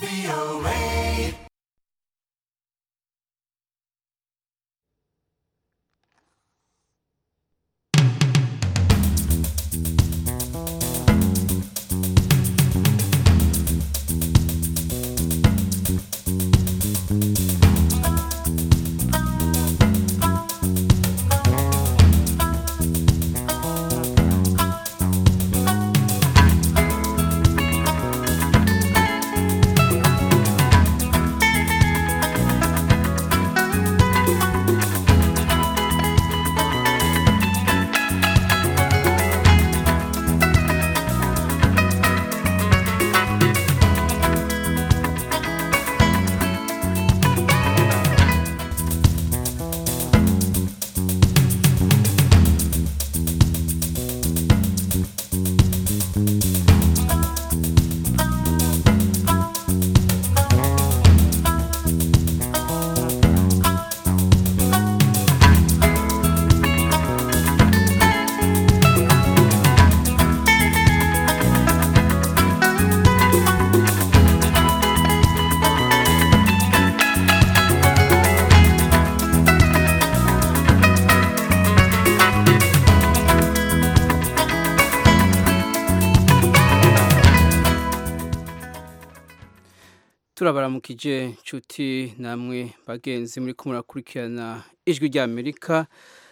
turabaramukije nshuti namwe bagenzi muri ko murakurikirana ijwi rya amerika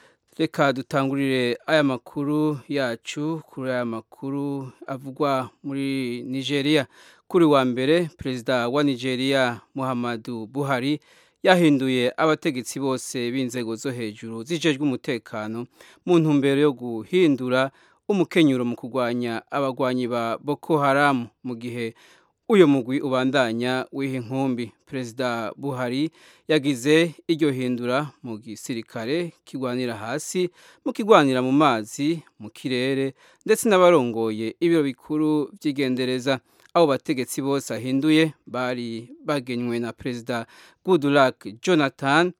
reka dutangurire aya makuru yacu kuri aya makuru avugwa muri nigeria kuri wa mbere perezida wa nigeria muhammadu buhari yahinduye abategetsi bose b'inzego zo hejuru zijejwe umutekano mu ntumbero yo guhindura umukenyuro mu kurwanya abagwanyi ba boko haramu mu gihe uyu mugwi ubandanya w'iyi nkumbi perezida buhari yagize iryo hindura mu gisirikare kigwanira hasi mu kigwanira mu mazi mu kirere ndetse n'abarongoye ibiro bikuru by'igendereza abo bategetsi bose ahinduye bari bagenywe na perezida goodluck jonathan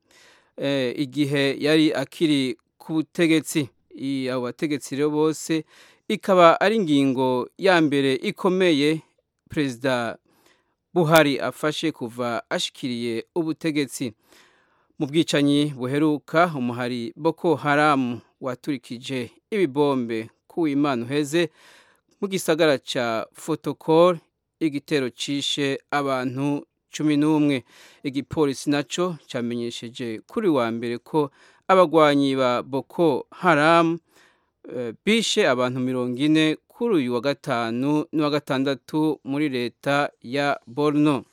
igihe yari akiri ku butegetsi abo bategetsi rero bose ikaba ari ingingo ya mbere ikomeye perezida buhari afashe kuva ashikiriye ubutegetsi mu bwicanyi buheruka umuhari boko haramu waturikije ibibombe kuw'imana uheze mu gisagara cya fotokol igitero cishe abantu cumi n'umwe igipolisi nacyo cyamenyesheje kuri wa mbere ko abagwanyi ba boko haramu bishe abantu mirongo ine kuri uyu wa gatanu n'uwa gatandatu muri leta ya borno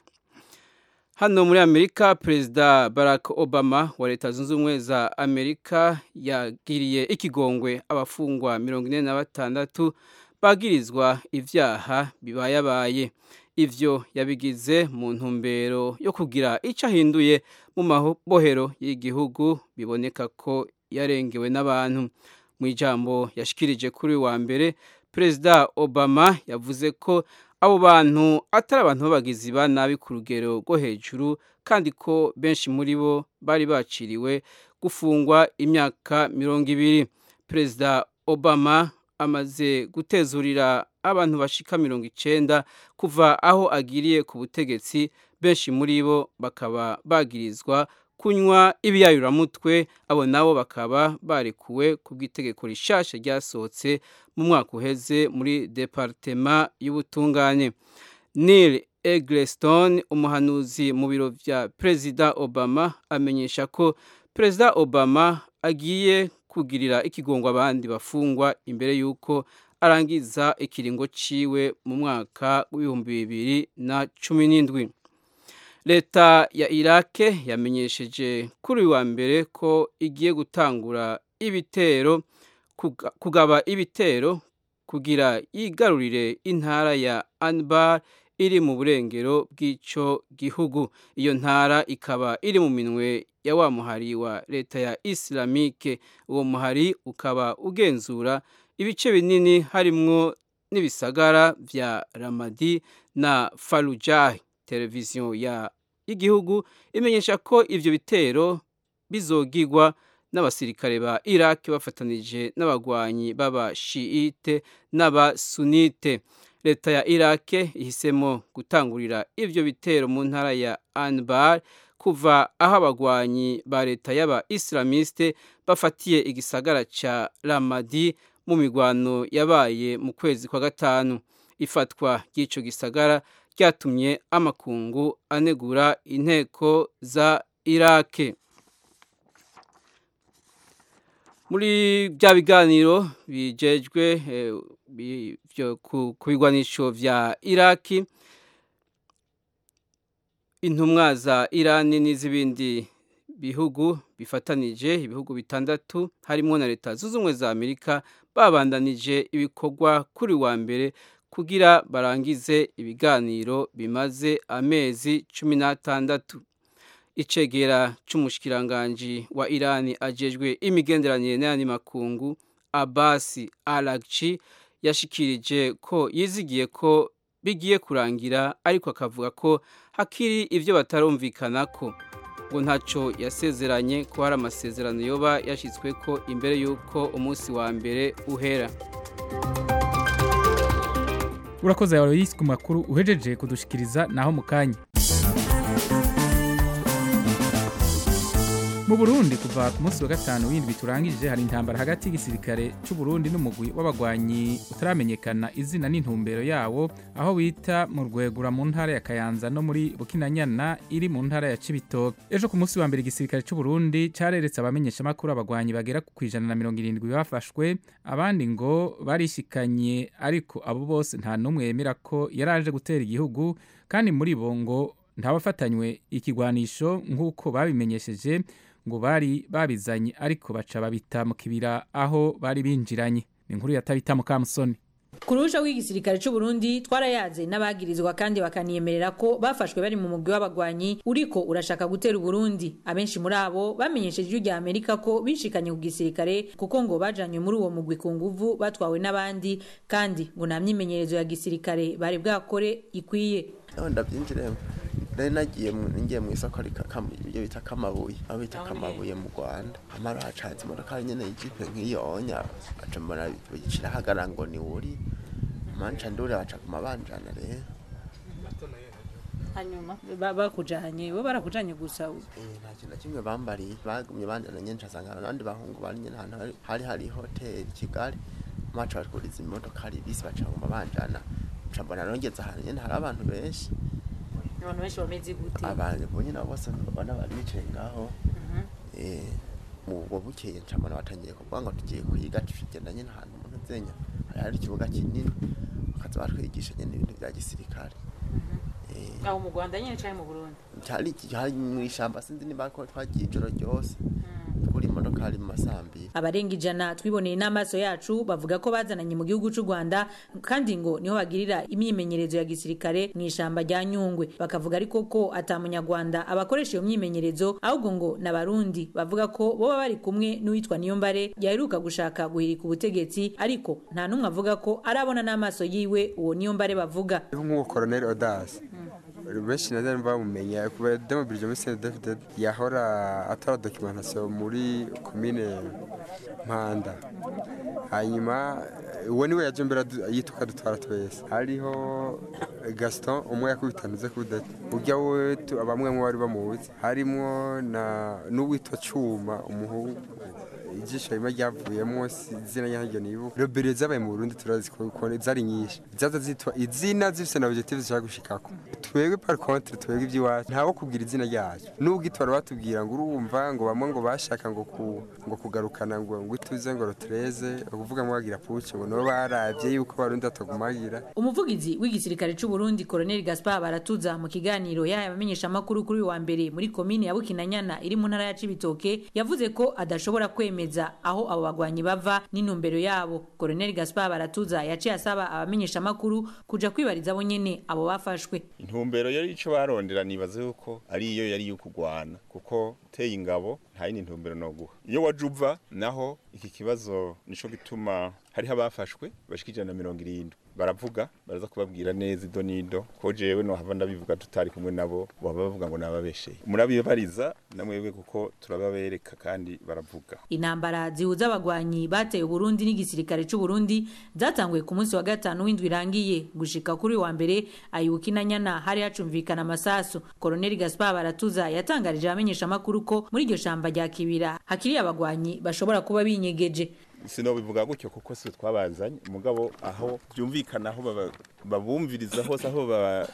hano muri amerika perezida barack obama wa leta zunze ubumwe za amerika yagiriye ikigongwe abafungwa mirongo ine na batandatu bagirizwa ibyaha bibayabaye ivyo yabigize mu ntumbero yo kugira icyo ahinduye mu mabohero y'igihugu biboneka ko yarengewe n'abantu mu ijambo yashikirije kuri wa mbere perezida obama yavuze ko abo bantu atari abantu b'abagizi ba nabi ku rugero rwo hejuru kandi ko benshi muri bo bari baciriwe gufungwa imyaka mirongo ibiri perezida obama amaze gutezurira abantu bashika mirongo icenda kuva aho agiriye ku butegetsi benshi muri bo bakaba bagirizwa kunywa ibiyayuramutwe abo nabo bakaba barekuwe ku bw'itegeko rishasha ryasohotse mu mwaka uheze muri departema y'ubutungane neil eggleston umuhanuzi mu biro vya perezida obama amenyesha ko perezida obama agiye kugirira ikigongo abandi bafungwa imbere y'uko arangiza ikiringo ciwe mu mwaka w'ibihumbi bibiri na cumi n'indwi leta ya irake yamenyesheje kuri uyu wa mbere ko igiye gutangura ibitero kugaba ibitero kugira yigarurire intara ya anbar iri mu burengero bw'ico gihugu iyo ntara ikaba iri mu minwe ya wa muhari wa leta ya islamike uwo muhari ukaba ugenzura ibice binini harimwo n'ibisagara vya ramadi na farujahi televiziyo ya y'igihugu imenyesha ko ivyo bitero bizogirwa n'abasirikare ba Iraq bafatanije n'abagwanyi b'abashiite n'abasunite leta ya irake ihisemo gutangurira ivyo bitero mu ntara ya anbar kuva aho abagwanyi ba leta y'aba islamiste bafatiye igisagara ca ramadi mu migwano yabaye mu kwezi kwa gatanu ifatwa ry'ico gisagara ryatumye amakungu anegura inteko za irake muri bya biganiro bijejwe ku bigwanisho vya iraki intumwa za irani n'iz'ibindi bihugu bifatanije ibihugu bitandatu harimo na leta zunze ubumwe za amerika babandanije ibikorwa kuri wa mbere kugira barangize ibiganiro bimaze amezi cumi n'atandatu icegera c'umushikiranganji wa irani ajejwe imigenderanire n'ayandi makungu abasi aragci yashikirije ko yizigiye ko bigiye kurangira ariko akavuga ko hakiri ivyo batarumvikanako ngo ntaco yasezeranye ko hari amasezerano yoba yashyizweko imbere y'uko umunsi wa mbere uhera urakoze yawe ku makuru uhejeje kudushikiriza naho mu kanya mu burundi kuva ku munsi wa gatanu w'indwi turangije hari intambara hagati y'igisirikare cy'u Burundi n'umugwi w'abagwanyi utaramenyekana izina n'intumbero yawo aho bita mu rwegura mu ntara ya kayanza no muri bukinanyana iri mu ntara ya cibitoke ejo ku munsi wa mbere igisirikare cy'u Burundi careretse abamenyeshamakuru abagwanyi bagera ku ijana na mirongo irindwi bafashwe abandi ngo barishikanye ariko abo bose nta n'umwe yemera ko yaraje gutera igihugu kandi muri bo ngo ntabafatanywe ikigwanisho nk'uko babimenyesheje ngo bari babizanye ariko baca babita mu kibira aho bari binjiranye ni inkuru yatabita mu kamusoni ku ruhusha rw'igisirikare cy'u Burundi twarayaze n'abagirizwa kandi bakaniyemerera ko bafashwe bari mu mugwi w'abagwanyi uriko urashaka gutera Burundi abenshi muri abo bamenyesheje ijwi rya Amerika ko bishikanye ku gisirikare kuko ngo bajanywe muri uwo mugwi ku nguvu batwawe n'abandi kandi ngo nta myimenyerezo ya gisirikare bari bwakore ikwiye ndabyinjiremo nari nagiye ngiye mu isoko ibyo bita kamabuye aho bita kamabuye mu rwanda amara hacanze imodoka nyine y'ikipe nk'iyo onya aca mbona kirahagara ngo ni wuri manca ndure baca ku mabanjana rero hanyuma bakujanye bo barakujanye gusa nta kintu na kimwe bambariye bagumye banjana nyine nsanga abandi bahungu bari nyine ahantu hari hari hoteli kigali maca bakuriza imodoka hari bisi baca mu mabanjana nca mbona nongeze ahantu nyine hari abantu benshi abantu benshi bameze gute abantu bonye nabo bose babona bari bicaye ngaho eh ubwo bukeye ncamana batangiye kuvuga ngo tugiye kwiga tugenda nyine ahantu umuntu zenya hari hari ikibuga kinini bakaza batwigisha nyine ibintu bya gisirikare aho mu Rwanda nyine cyane mu Burundi cyari hari mu ishamba sinzi niba ko twagiye ijoro ryose kuri imodoka hari mu masambi abarenga ijana twiboneye n'amaso yacu bavuga ko bazananye mu gihugu cy'u Rwanda kandi ngo niho bagirira imyimenyerezo ya gisirikare mu ishamba rya Nyungwe bakavuga ariko ko atamunyarwanda abakoresha iyo myimenyerezo ahubwo ngo n'abarundi bavuga ko boba bari kumwe n'uwitwa Niyombare yaheruka gushaka guhirika ubutegetsi ariko nta n'umwe avuga ko arabona n'amaso yiwe uwo Niyombare bavuga nk'uwo Colonel Odas benshi na bamwe bamumenya kuba demobirije muri CNDD yahora atora documentation muri commune Mpanda hanyuma uwo niwe yaje mbere yituka dutwara twese hariho Gaston umwe yakubitanuze kudeta urya we bamwe mu bari bamuzi harimo na n'uwitwa Cuma umuhungu ijisho rimwe ryavuyemo izina ryaryo nibuka robere zabaye mu Burundi turazi ko zari nyinshi zaza zitwa izina zifise na objective zishaka gushikako twebwe par contre twebwe iby'iwacu ntawo kubwira izina ryacu nubwo itwara batubwira ngo urumva ngo bamwe ngo bashaka ngo ku, ngo kugarukana ngo ngo ituze ngo rotreze ukuvuga ngo bagira puce ngo no baravye yuko barundi atagumagira umuvugizi w'igisirikare cy'u Burundi Colonel Gaspar Baratuza mu kiganiro yaya bamenyesha makuru kuri wa mbere muri komine ya Bukinanyana iri mu ntara ya Cibitoke yavuze ko adashobora kwemeza aho abo bagwanyi bava n'intumbero yabo Colonel Gaspar Baratuza yaciye asaba abamenyesha makuru kuja kwibariza bo nyene abo bafashwe intumbero yari ico barondera nibaze yuko ari iyo yari yukugwana kuko teye ingabo nta yindi ntumbero no guha iyo wajuva naho iki kibazo nico gituma hariho abafashwe bashika ijana na mirongo irindwi baravuga baraza kubabwira neza ido nido ko jewe no hava ndabivuga tutari kumwe nabo baba bavuga ngo nababesheye murabibariza namwebwe kuko turababereka kandi baravuga intambara zihuza abagwanyi bateye Burundi n'igisirikare c'u Burundi zatanguye ku munsi wa gatanu w'indwi irangiye gushika kuri wa mbere ayuki na nyana hari hacumvikana amasasu Colonel Gaspar Baratuza yatangarije abamenyesha makuru ko muri iryo shamba rya Kibira hakiri abagwanyi bashobora kuba binyegeje sinobivuga gutyo kuko si twabazanye umugabo aho byumvikana aho baba- babumviriza hose aho baba-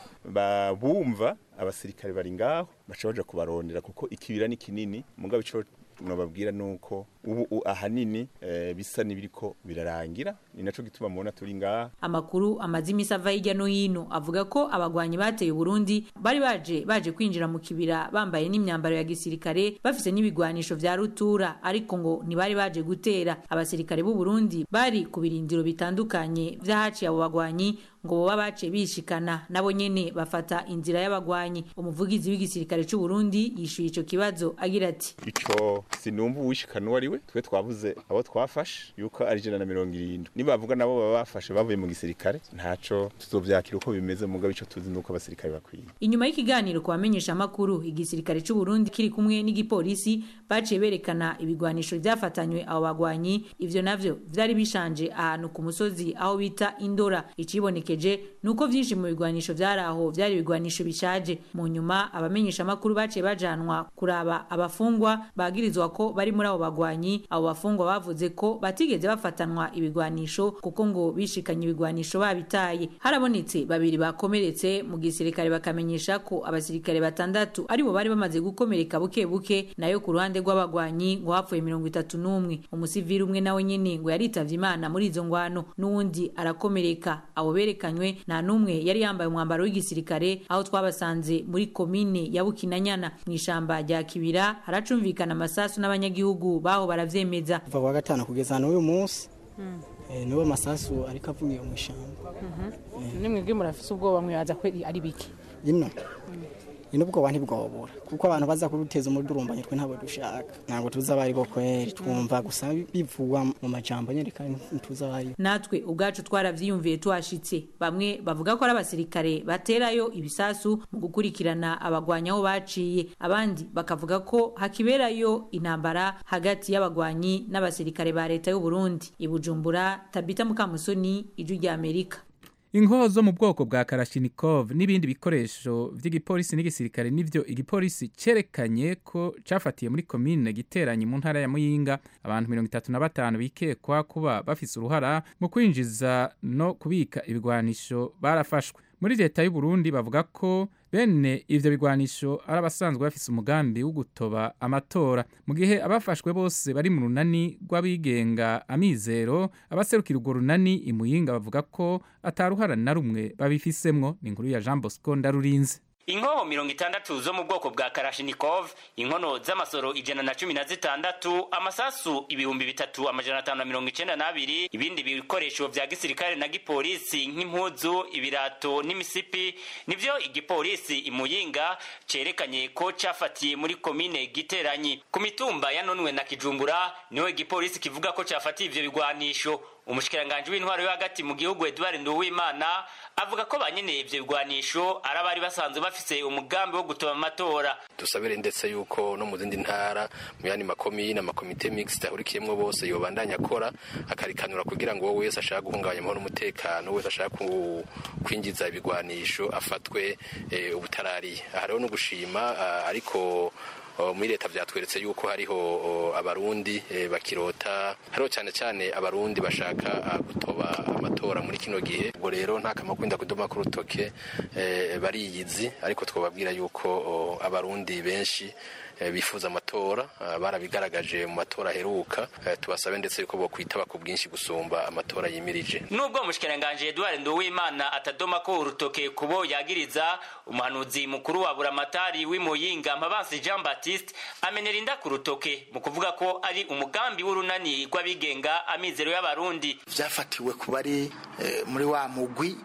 babumva abasirikare bari ngaho baca baja kubarondera kuko ikibira ni kinini mugabo ico nobabwira nuko ubu u- ahanini eh, bisa n'ibiriko birarangira ni naco gituma mubona turi ngaha amakuru amaze imisi ava hirya no hino avuga ko abagwanyi bateye Burundi bari baje baje kwinjira mu kibira bambaye n'imyambaro ya gisirikare bafise n'ibigwanisho vya rutura ariko ngo ntibari baje gutera abasirikare b'u Burundi bari ku birindiro bitandukanye vy'ahaciye abo bagwanyi ngo boba bace bishikana nabo nyene bafata inzira y'abagwanyi umuvugizi w'igisirikare c'u Burundi yishuye ico kibazo agira ati ico sinumva uwishikana uwo ari we twe twavuze abo twafashe yuko ari ijana na mirongo irindwi nibavuga nabo baba bafashe bavuye mu gisirikare ntaco tuzovyakira uko bimeze mugabo ico tuzi nuko abasirikare bakwiye Inyuma y'ikiganiro ku bamenyesha amakuru igisirikare c'u Burundi kiri kumwe n'igipolisi baciye berekana ibigwanisho vyafatanywe abo bagwanyi ivyo navyo vyari bishanje ahantu ku musozi aho bita Indora icibonekeje nuko vyinshi mu bigwanisho vyari aho vyari ibigwanisho bishaje mu nyuma abamenyesha amakuru baciye bajanwa kuraba abafungwa bagirizwa ko bari muri abo bagwanyi abo bafungwa bavuze ko batigeze bafatanwa ibigwanisho kuko ngo bishikanye ibigwanisho babitaye harabonetse babiri bakomeretse mu gisirikare bakamenyesha ko abasirikare batandatu aribo bari bamaze gukomereka buke buke nayo ku ruhande rw'abagwanyi ngo hapfuye mirongo itatu n'umwe umusivili umwe nawe nyene ngo yaritavye imana muri izo ngwano n'uwundi arakomereka abo berekanywe nta n'umwe yari yambaye umwambaro w'igisirikare aho twabasanze muri komine ya bukinanyana mu ishamba rya kibira haracumvikana amasasu n'abanyagihugu baho baravyemeza kuva kuwa gatanu kugeza n'uyu munsi eh, nibo masasu ariko avuye mu ishyamba nimwebwe murafise ubwoba mwibaza ko ari biki ino ino ubwoba ntibwobura kuko abantu baza kuruteza umudurumbanyo twe ntabwo dushaka ntabwo tuzi abari bo kweri twumva gusa bivugwa mu majambo nyine kandi ntituzi abari natwe ubwacu twaravyiyumviye tuhashitse bamwe bavuga ko ari abasirikare baterayo ibisasu mu gukurikirana abagwanyi aho baciye abandi bakavuga ko hakiberayo intambara hagati y'abagwanyi n'abasirikare ba leta y'u Burundi i Bujumbura Tabita Mukamusoni ijwi rya Amerika inkoho zo mu bwoko bwa karashinikov n'ibindi bikoresho vy'igipolisi n'igisirikare nivyo igipolisi cerekanye ko cafatiye muri komine giteranye mu ntara ya muyinga abantu mirongo itatu na batanu bikekwa kuba bafise uruhara mu kwinjiza no kubika ibigwanisho barafashwe muri leta y'u Burundi bavuga ko bene ivyo bigwanisho ari abasanzwe bafise umugambi wo gutoba amatora mu gihe abafashwe bose bari mu runani rw'abigenga amizero abaserukira urwo runani imuyinga bavuga ko ataruhara na rumwe babifisemwo ni inkuru ya Jean Bosco Ndarurinze inkoho mirongo itandatu zo mu bwoko bwa karashinikov inkono z'amasoro ijana na cumi na zitandatu amasasu ibihumbi bitatu amajana atanu na mirongo icenda n'abiri ibindi bikoresho vya gisirikare na gipolisi nk'impuzu ibirato n'imisipi nivyo igipolisi imuyinga cerekanye ko cafatiye muri komine giteranyi ku mitumba yanonwe na kijumbura niho igipolisi kivuga ko cafatiye ivyo bigwanisho umushikiranganji w'intwaro yo hagati mu gihugu Edouard Nduwimana avuga ko banyene ivyo bigwanisho ari abari basanzwe bafise umugambi wo gutoba amatora dusabire ndetse yuko no mu zindi ntara mu yandi makomine amakomite mixed ahurikiyemwo bose yobandanya akora akarikanura kugira ngo wowe wese ashaka guhungabanya amahoro n'umutekano wese ashaka ku- kwinjiza ibigwanisho afatwe eh, ubutarariye aha rero no gushima ah, ariko Oh, muri leta vyatweretse yuko hariho oh, abarundi eh, bakirota hariho cyane cyane abarundi bashaka ah, gutoba amatora muri kino gihe ubwo rero nta kamaro kwinda kudoma ku rutoke eh, bariyizi ariko twababwira yuko oh, abarundi benshi eh, bifuza amatora ah, barabigaragaje mu matora aheruka eh, tubasabe ndetse yuko bokwitaba ku bwinshi gusumba amatora yimirije nubwo umushikiranganji Edouard Nduwimana atadoma ko urutoke kubo yagiriza umuhanuzi mukuru wa buramatari w'imuyinga Mpabansi Jean Baptiste amenera inda ku rutoke mu kuvuga ko ari umugambi w'urunani rw'abigenga amizero y'abarundi vyafatiwe ku bari eh, muri wa mugwi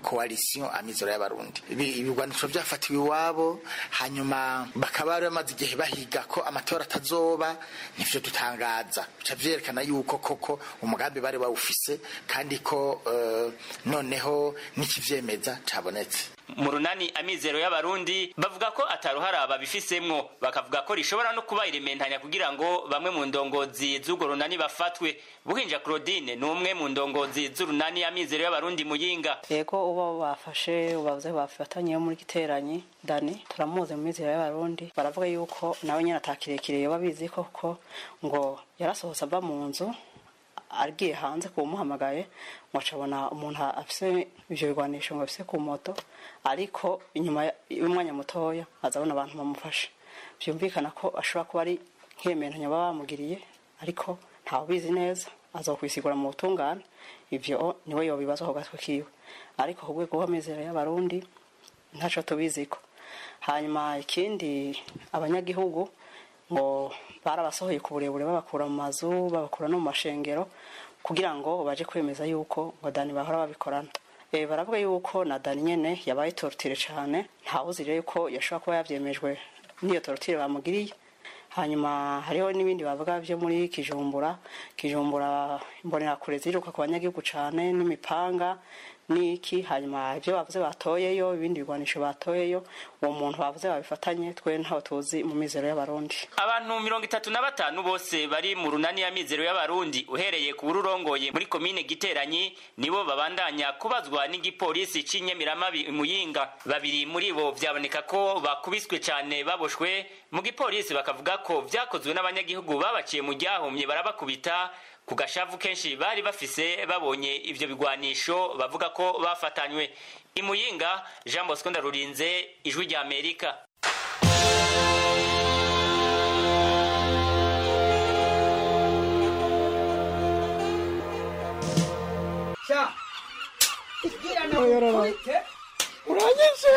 coalition amizero y'abarundi Ibi- ibigwanisho byafatiwe iwabo hanyuma bakaba bari bamaze igihe bahiga ko amatora atazoba nivyo dutangaza bica vyerekana yuko koko umugambi bari bawufise kandi ko eh, noneho n'ikivyemeza cabonetse mu runani amizero y'abarundi bavuga ko ataruhara babifisemwo bakavuga ko rishobora no kuba irementanya kugira ngo bamwe mu ndongozi z'urwo runani bafatwe buhinja claudine ni umwe mu ndongozi z'urunani amizero y'abarundi muyinga yego uba bafashe bavuze bafatanye muri giteranyi dani turamuzi mu mizero y'abarundi baravuga yuko nawe nyine atakirekire yoba abizi koko ngo yarasohotse ava mu nzu agiye hanze kuwumuhamagaye ngo acabona umuntu afise ivyo bigwanisho ngo afise ku moto ariko inyuma y'umwanya mutoya azabona abantu bamufashe vyumvikana ko ashobora kuba ari nk'iyementanya baba bamugiriye ariko ntawubizi neza azokwisigura mu butungane ivyo niwe yobibaza ku gatwe kiwe ariko ku rwego rw'amizero y'abarundi ntaco tubiziko hanyuma ikindi abanyagihugu ngo barabasohoye ku burebure babakura mu mazu babakura no mu mashengero kugira ngo baje kwemeza yuko ngo dani bahora babikorana e, baravuga yuko na dani nyene yabaye tortire cane ntawuzi rero yuko yashobora kuba yavyemejwe n'iyo tortire bamugiriye hanyuma hariho n'ibindi bavuga byo muri kijumbura kijumbura imbonerakure ziruka ku banyagihugu cane n'imipanga n'iki hanyuma ibyo bavuze batoyeyo ibindi bigwanisho batoyeyo uwo muntu bavuze babifatanye twe ntaho tuzi mu mizero y'abarundi abantu mirongo itatu na batanu bose bari mu runani y'amizero y'abarundi uhereye ku bururongoye muri komine giteranyi nibo babandanya kubazwa n'igipolisi c'inyamiramabi muyinga babiri muri bo vyaboneka ko bakubiswe cane baboshwe mu gipolisi bakavuga ko vyakozwe n'abanyagihugu babaciye mu ryahumye barabakubita ku gashavu kenshi bari bafise babonye ivyo bigwanisho bavuga ko bafatanywe imuyinga jean bosco ndarurinze ijwi rya amerika sha uranyishe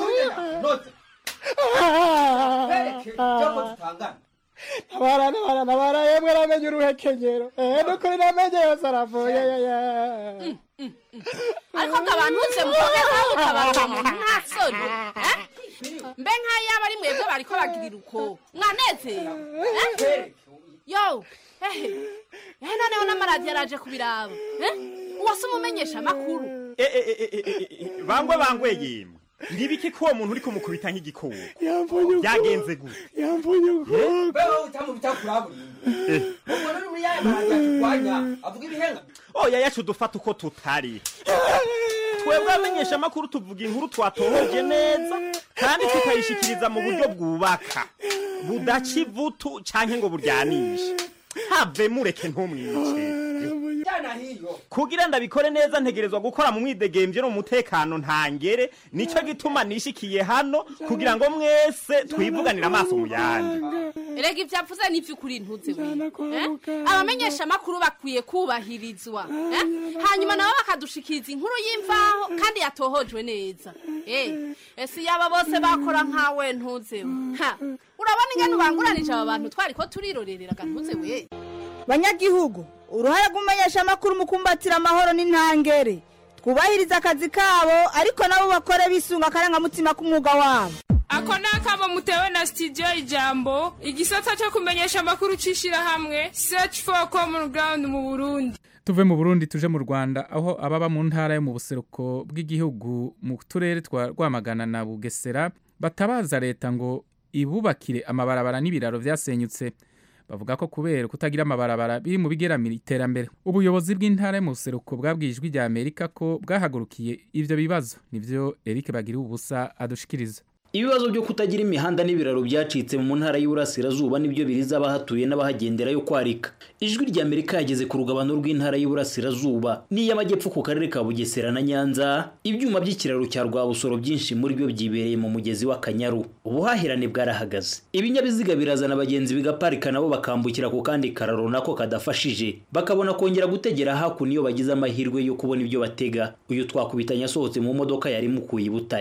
ntabara ntabara ntabara yemwe namenye uruhekenyero eh nukuri namenye yose aravuye yaya ariko ngo abantu bose muvuge nkaho utabaga umuntu nta soni eh? mbe nk'ayaba ari mwebwe bariko bagirira uko mwanezerewe eh? yo ehe ehe noneho n'amaradiyo araje kubiraba eh? uwase umumenyesha amakuru bangwe bangwe yemwe ndibiki ko uwo muntu uri kumukubita nk'igikoko yamvunye uko byagenze gute yamvunye uko beho utamubita kuraburimbo umuntu uri muri yaya maradiyo turwanya avuga ibihenga oya yacu dufata uko tutari twebwe abamenyesha amakuru tuvuga inkuru twatohoje neza kandi tukayishikiriza mu buryo bwubaka budaca ivutu canke ngo buryanishe have mureke ntumwice jana hiyo kugira ndabikore neza ntegerezwa gukora mu mwidegemvye no mu mutekano ntangere nico gituma nishikiye hano kugira ngo mwese twivuganire amaso mu yandi erega ibyo avuze n'ivy'ukuri ntuze we eh? abamenyesha amakuru bakwiye kubahirizwa eh? hanyuma nabo bakadushikiriza inkuru y'imvaho kandi yatohojwe neza eh, ese yaba bose bakora nkawe ntuze we ha urabona ingene ubanguranije aba bantu twariko turirorereraga ntuze we banyagihugu uruhare rw'umumenyesha amakuru mu kumbatira amahoro n'intangere twubahiriza akazi kabo ariko nabo bakore bisunga akarangamutima k'umwuga wabo ako ni akamo mutewe na studio ijambo igisata cyo kumenyesha amakuru c'ishirahamwe search for common ground mu burundi tuve mu burundi tuje mu rwanda aho ababa mu ntara yo mu buseruko bw'igihugu mu turere twa rwamagana na bugesera batabaza leta ngo ibubakire amabarabara n'ibiraro vyasenyutse bavuga ko kubera kutagira amabarabara biri mu bigeramira iterambere ubuyobozi bw'intara yo mu buseruko bwabwiye ijwi rya amerika ko bwahagurukiye ivyo bibazo nivyo eric bagira ubusa adushikiriza ibibazo byo kutagira imihanda n'ibiraro byacitse mu ntara y'Iburasirazuba nibyo biriza abahatuye n'abahagendera yo kwarika ijwi rya Amerika yageze ku rugabano rw'intara y'Iburasirazuba n'iy'amajyepfo ku karere ka Bugesera na Nyanza ibyuma by'ikiraro cya Rwabusoro byinshi muri byo byibereye mu mugezi w'Akanyaru ubuhahirane bwarahagaze ibinyabiziga birazana abagenzi bigaparika nabo bakambukira ku kandi kararo nako kadafashije bakabona kongera gutegera hakuno iyo bagize amahirwe yo kubona ibyo batega uyu twakubitanye asohotse mu modoka yari mukuye i Butare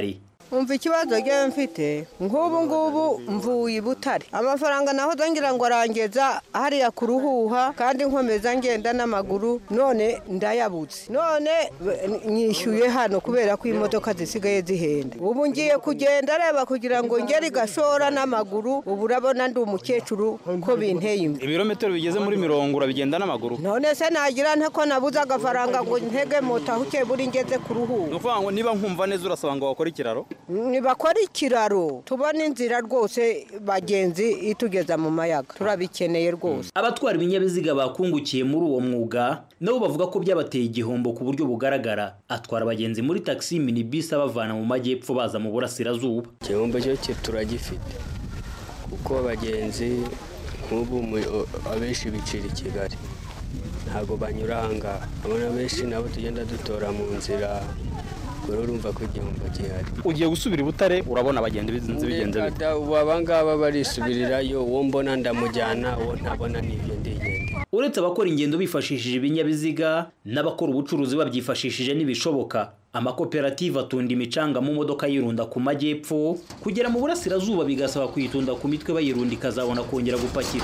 umva ikibazo ngewe mfite nk'ubu ngubu mvuye i butare amafaranga naho ngira ngo arangeza hariya ku ruhuha kandi nkomeza ngenda n'amaguru none ndayabutse none nyishyuye hano kubera ko imodoka zisigaye zihenda ubu ngiye kugenda areba kugira ngo ngere igashora n'amaguru ubu urabona ndi umukecuru ko binteye imbere ibirometero bigeze muri mirongo urabigenda n'amaguru none se nagira nte ko nabuze agafaranga ngo ntege moto aho ukeye buri ngeze ku ruhuha ni ukuvuga ngo niba nkumva neza urasaba ngo wakore ikiraro ntibakora ikiraro tubona inzira rwose bagenzi itugeza mu mayaga turabikeneye rwose abatwara ibinyabiziga bakungukiye muri uwo mwuga nabo bavuga ko byabateye igihombo ku buryo bugaragara atwara abagenzi muri taxi minibus abavana mu majyepfo baza mu burasirazuba igihombo cyo turagifite kuko abagenzi nk'ubu abenshi bicira i kigali ntabwo banyura ahangaha abona benshi nabo tugenda dutora mu nzira rero urumva ko igihombo gihari ugiye gusubira i butare urabona abagenzi bizinze bigenze bite ubu abangaba barisubirirayo uwo mbona ndamujyana uwo ntabona n'ibyo ndigenda uretse abakora ingendo bifashishije ibinyabiziga n'abakora ubucuruzi babyifashishije n'ibishoboka amakoperative atunda imicanga mu modoka yirunda ku majyepfo kugera mu burasirazuba bigasaba kuyitunda ku mitwe bayirunda ikazabona kongera gupakira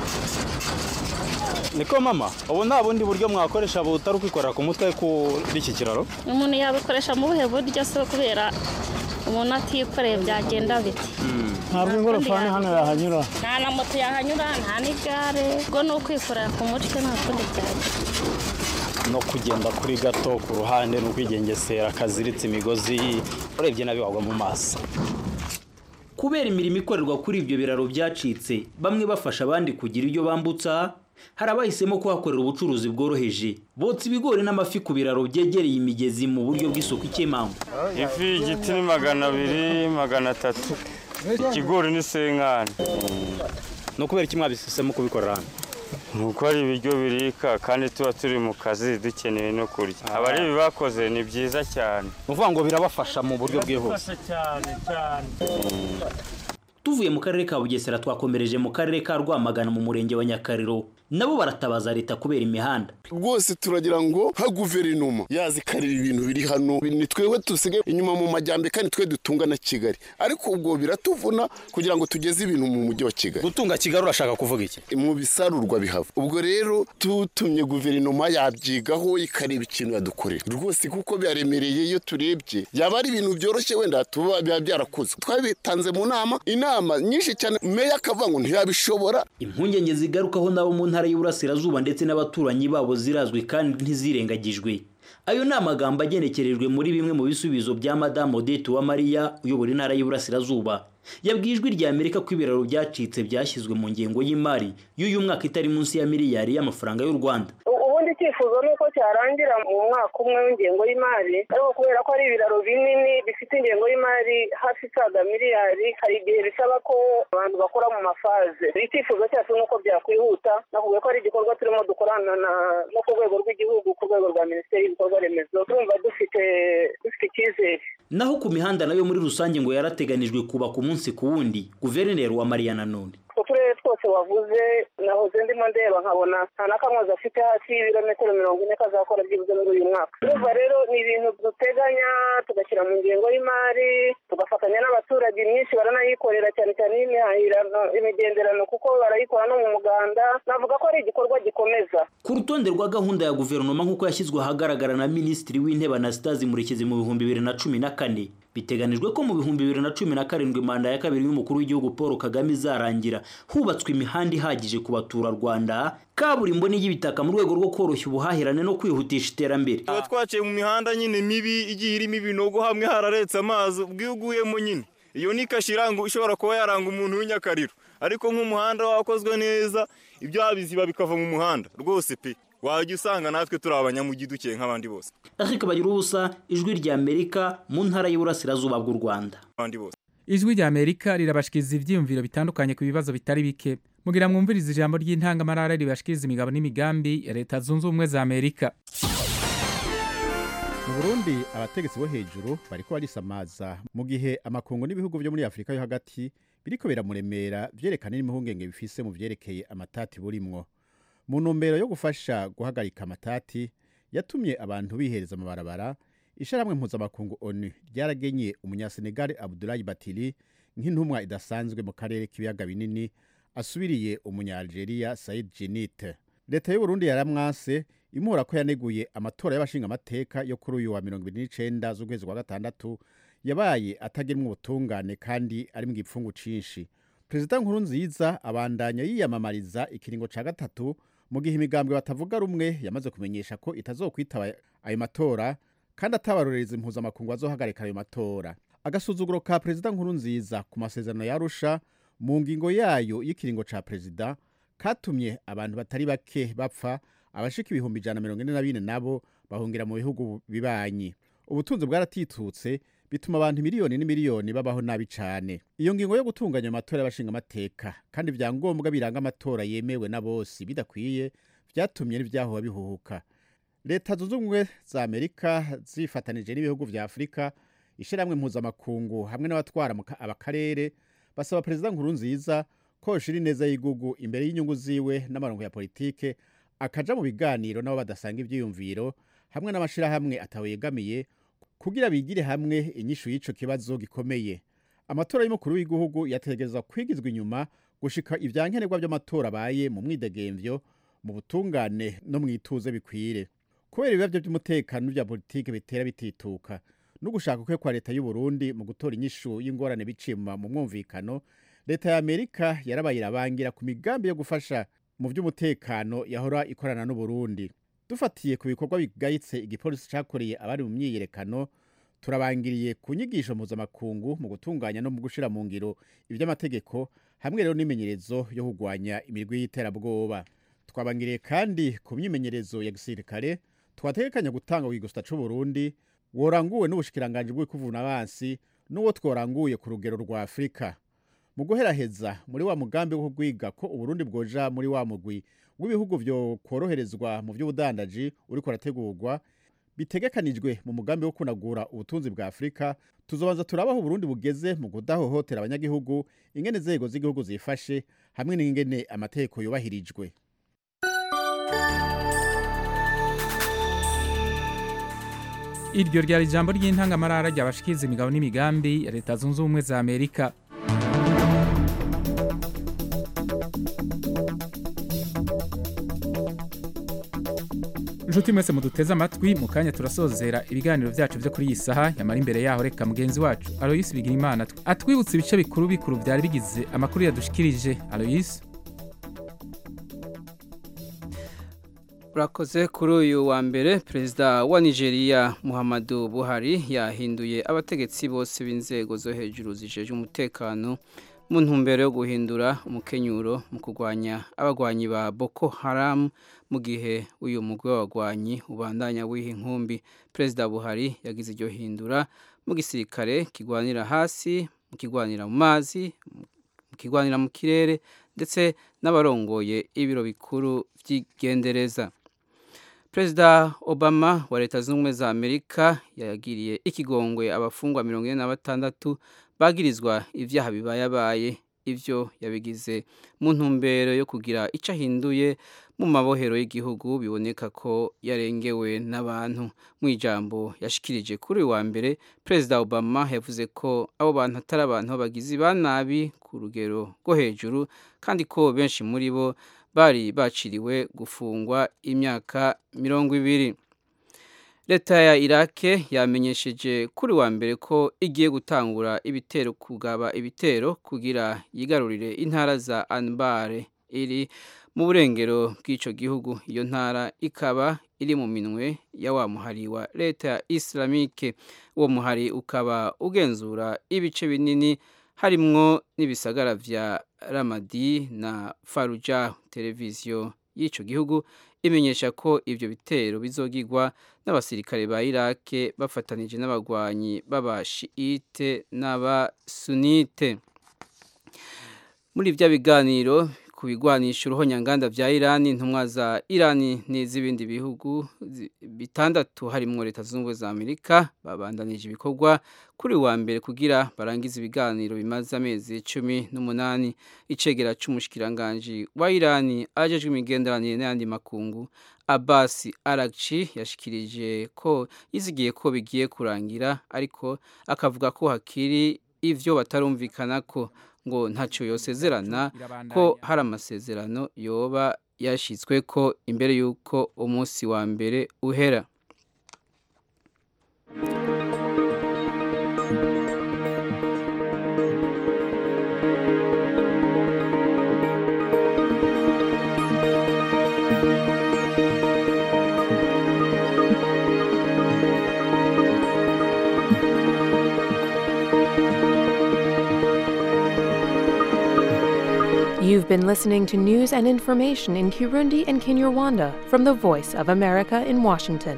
niko mama ubu nta bundi buryo mwakoresha butari ukwikorera ku mutwe kuri iki kiraro umuntu yabikoresha mu buhe buryo se kubera umuntu atikoreye byagenda biti ntabwo ingorofani hano yahanyura nta na moto yahanyura nta n'igare ubwo ni ukwikorera ku mutwe nta kundi byagenda no kugenda kuri gato ku ruhande ni ukwigengesera kaziritse imigozi urebye nabi wagwa mu maso kubera imirimo ikorerwa kuri ibyo biraro byacitse bamwe bafasha abandi kugira ibyo bambutsa hari abahisemo kuhakorera ubucuruzi bworoheje botsa ibigori n'amafi ku biraro byegereye imigezi mu buryo bw'isuku ikemangwa ifi igiti ni magana abiri magana atatu ikigori ni senkani ni ukubera iki mwabisesemo kubikorera hano ni uko ari ibiryo birika kandi tuba turi mu kazi dukeneye no kurya abari bakoze ni byiza cyane ni ukuvuga ngo birabafasha mu buryo bwihuse cyane cyane tuvuye mu karere ka bugesera twakomereje mu karere ka rwamagana mu murenge wa nyakariro nabo baratabaza leta kubera imihanda rwose turagira ngo nka guverinoma yazikarira ibintu biri hano ni twebwe dusigaye inyuma mu majyambere kandi twe dutunga na kigali ariko ubwo biratuvuna kugira ngo tugeze ibintu mu mujyi wa kigali gutunga kigali urashaka kuvuga iki mu bisarurwa bihava ubwo rero tutumye guverinoma yabyigaho ikareba ikintu yadukorera rwose kuko byaremereye iyo turebye yaba ari ibintu byoroshye wenda tuba biba byarakozwe twabitanze mu nama inama nyinshi cyane meya akavuga ngo ntiyabishobora impungenge zigarukaho nabo mu ntara y'uburasirazuba ndetse n'abaturanyi babo zirazwi kandi ntizirengagijwe ayo ni amagambo agenekerejwe muri bimwe mu bisubizo bya madamu odette uwamariya uyobora intara y'uburasirazuba yabwiye ijwi rya amerika ko ibiraro byacitse byashyizwe mu ngengo y'imari y'uyu mwaka itari munsi ya miliyari y'amafaranga y'u rwanda ubundi icyifuzo ni uko cyarangira mu mwaka umwe w'ingengo y'imari ariko kubera ko ari ibiraro binini bifite ingengo y'imari hafi isaga miliyari hari igihe bisaba ko abantu bakora mu mafaze icyifuzo cyacu ni uko byakwihuta nakubwiye ko ari igikorwa turimo dukorana no ku rwego rw'igihugu ku rwego rwa minisiteri y'ibikorwa remezo turumva dufite dufite icyizere naho ku mihanda nayo muri rusange ngo yarateganijwe kubaka umunsi ku wundi guverineri wa mariya nanone uturere twose wavuze nahoze ndimo ndeba nkabona nta na kamwe afite hasi y'ibirometero mirongo ine kazakora byibuze muri uyu mwaka urumva rero ni ibintu duteganya tugashyira mu ngengo y'imari tugafatanya n'abaturage myinshi baranayikorera cyane cyane y'imihahirano imigenderano kuko barayikora no mu muganda navuga ko ari igikorwa gikomeza ku rutonde rwa gahunda ya guverinoma nk'uko yashyizwe ahagaragara na minisitiri w'intebe anastase murekezi mu bihumbi bibiri na cumi na kane biteganijwe ko mu bihumbi bibiri na cumi na karindwi manda ya kabiri y'umukuru w'igihugu paul kagame izarangira hubatswe imihanda ihagije ku baturarwanda kaburimbo n'iy'ibitaka mu rwego rwo koroshya ubuhahirane no kwihutisha iterambere tuba twaciye mu mihanda nyine mibi igiye irimo ibinogo hamwe hararetse amazi ubwiguyemo nyine iyo ni kashi iranga ishobora kuba yaranga umuntu w'inyakariro ariko nk'umuhanda wakozwe neza ibyo biziba bikava mu muhanda rwose pe wajya usanga natwe turi abanyamugi dukeye nk'abandi bose ariko bagira ubusa ijwi rya amerika mu ntara y'uburasirazuba bw'u rwanda abandi bose ijwi rya amerika rirabashikiriza ibyiyumviro bitandukanye ku bibazo bitari bike mugira mwumvirize ijambo ry'intangamarara ribashikiriza imigabo n'imigambi ya leta zunze ubumwe za amerika mu burundi abategetsi bo hejuru bariko barisamaza mu gihe amakungu n'ibihugu byo muri afurika yo hagati biriko biramuremera vyerekana n'imihungenge bifise mu vyerekeye amatati burimwo mu ntumbero yo gufasha guhagarika amatati yatumye abantu bihereza amabarabara ishyirahamwe mpuzamakungu onu ryaragenye umunyasenegali abudulayi batiri nk'intumwa idasanzwe mu karere k'ibiyaga binini asubiriye umunyalgeria sayid jenite leta y'uburundi yaramwase imuhora ko yaneguye amatora y'abashingamateka yo kuri uyu wa mirongo ibiri n'icenda z'ukwezi kwa gatandatu yabaye atagirimwo ubutungane kandi ari mu gipfungu cinshi perezida nkuru nziza abandanya yiyamamariza ikiringo ca gatatu mu gihe imigambwe batavuga rumwe yamaze kumenyesha ko itazokwitaba ayo matora kandi atabarorereza impuzamakungu bazohagarika ayo matora agasuzuguro ka perezida nkuru nziza ku masezerano yarusha mu ngingo yayo y'ikiringo ca perezida katumye abantu batari bake bapfa abashika ibihumbi ijana na mirongo ine na bine nabo bahungira mu bihugu bibanyi ubutunzi bwaratitutse bituma abantu miliyoni n'imiliyoni babaho nabi cane iyo ngingo yo gutunganya amatora y'abashingamateka kandi ivyangombwa biranga amatora yemewe na bose bidakwiye vyatumye n'ivyahoba bihuhuka leta zunze ubumwe za amerika zifatanije n'ibihugu vya afurika ishyirahamwe mpuzamakungu hamwe n'abatwara mu ka- abakarere basaba perezida nkuru nziza ko yoshira ineza y'igihugu imbere y'inyungu ziwe n'amarongo ya politike akaja mu biganiro n'abo badasanga ivyiyumviro hamwe n'amashirahamwe atawe yegamiye kugira bigire hamwe inyishu y'ico kibazo gikomeye amatora y'umukuru w'igihugu yategerezwa kwigizwa inyuma gushika ivyankenerwa vy'amatora abaye mu mwidegemvyo mu butungane no mw'ituze bikwire kubera ibibazo by'umutekano n'ibya politike bitera bitituka no gushaka kwe kwa leta y'u Burundi mu gutora inyishu y'ingorane bicima mu mwumvikano leta ya Amerika yarabaye irabangira ku migambi yo gufasha mu by'umutekano yahora ikorana n'u Burundi dufatiye ku bikorwa bigayitse igipolisi cakoreye abari mu myiyerekano turabangiriye ku nyigisho mpuzamakungu mu gutunganya no mu gushira mu ngiro ivy'amategeko hamwe rero n'imenyerezo yo kugwanya imirwi y'iterabwoba twabangiriye kandi ku myimenyerezo ya gisirikare twategekanya gutanga wigusta c'u Burundi woranguwe n'ubushikiranganje bw'ikuvuna abansi n'uwo tworanguye ku rugero rwa Afrika mu guheraheza muri wa mugambi wo kugwiga ko Uburundi bwoja muri wa mugwi w'ibihugu vyo kworoherezwa mu vy'ubudandaji uriko urategurwa bitegekanijwe mu mugambi wo kunagura ubutunzi bwa Afrika tuzobanza turabaho Burundi bugeze mu kudahohotera abanyagihugu ingene zego z'igihugu zifashe hamwe n'ingene amategeko yubahirijwe iryo ryari ijambo ry'intangamarara ryabashikiriza imigabo n'imigambi ya leta zunze ubumwe za amerika inshuti mwese muduteze amatwi mu kanya turasozera ibiganiro byacu byo kuri iyi saha yamara imbere yaho reka mugenzi wacu aloyisi bigirimana atwibutse ibice bikuru bikuru byari bigize amakuru yadushikirije aloyisi urakoze kuri uyu wa mbere perezida wa nigeria muhammadu buhari yahinduye abategetsi bose b'inzego zo hejuru zijeje umutekano mu ntumbero yo guhindura umukenyuro mu kurwanya abagwanyi ba boko haramu mu gihe uyu mugwi w'abagwanyi ubandanya wiha inkumbi perezida buhari yagize iryo hindura mu gisirikare kigwanira hasi mu kigwanira mu mazi mu kigwanira mu kirere ndetse n'abarongoye ibiro bikuru by'igendereza perezida obama wa leta zunze ubumwe za amerika yagiriye ikigongwe abafungwa mirongo ine na batandatu bagirizwa ibyaha bibayabaye ibyo yabigize mu ntumbero yo kugira icyo ahinduye mu mabohero y'igihugu biboneka ko yarengewe n'abantu mu ijambo yashikirije kuri uyu wa mbere perezida obama yavuze ko abo bantu atari abantu b'abagizi ba nabi ku rugero rwo hejuru kandi ko benshi muri bo bari baciriwe gufungwa imyaka mirongo ibiri leta ya irake yamenyesheje kuri wa mbere ko igiye gutangura ibitero kugaba ibitero kugira yigarurire intara za anbare iri mu burengero bw'icyo gihugu iyo ntara ikaba iri mu minwe ya wa muhari wa leta ya islamike uwo muhari ukaba ugenzura ibice binini harimwo n'ibisagara vya ramadi na faruja televiziyo y'icyo gihugu imenyesha ko ibyo bitero bizogirwa n'abasirikare ba irake bafatanije n'abagwanyi b'abashiite n'abasunite muri ibyo biganiro ku bigwanisha uruhonyanganda vya Iran intumwa za Iran n'izibindi bihugu zi- bitandatu harimwo leta zunze ubumwe za Amerika babandanije ibikorwa kuri wa mbere kugira barangize ibiganiro bimaze amezi cumi n'umunani icegera c'umushikiranganji wa Iran ajejwe imigenderanire n'ayandi makungu Abbas Araghchi yashikirije ko yizigiye ko bigiye kurangira ariko akavuga ko hakiri ivyo batarumvikana ko ngo ntacyo yosezerana ko hari amasezerano yoba yashyizwe ko imbere y'uko umunsi wa mbere uhera You've been listening to news and information in Kirundi and Kinyarwanda from the Voice of America in Washington.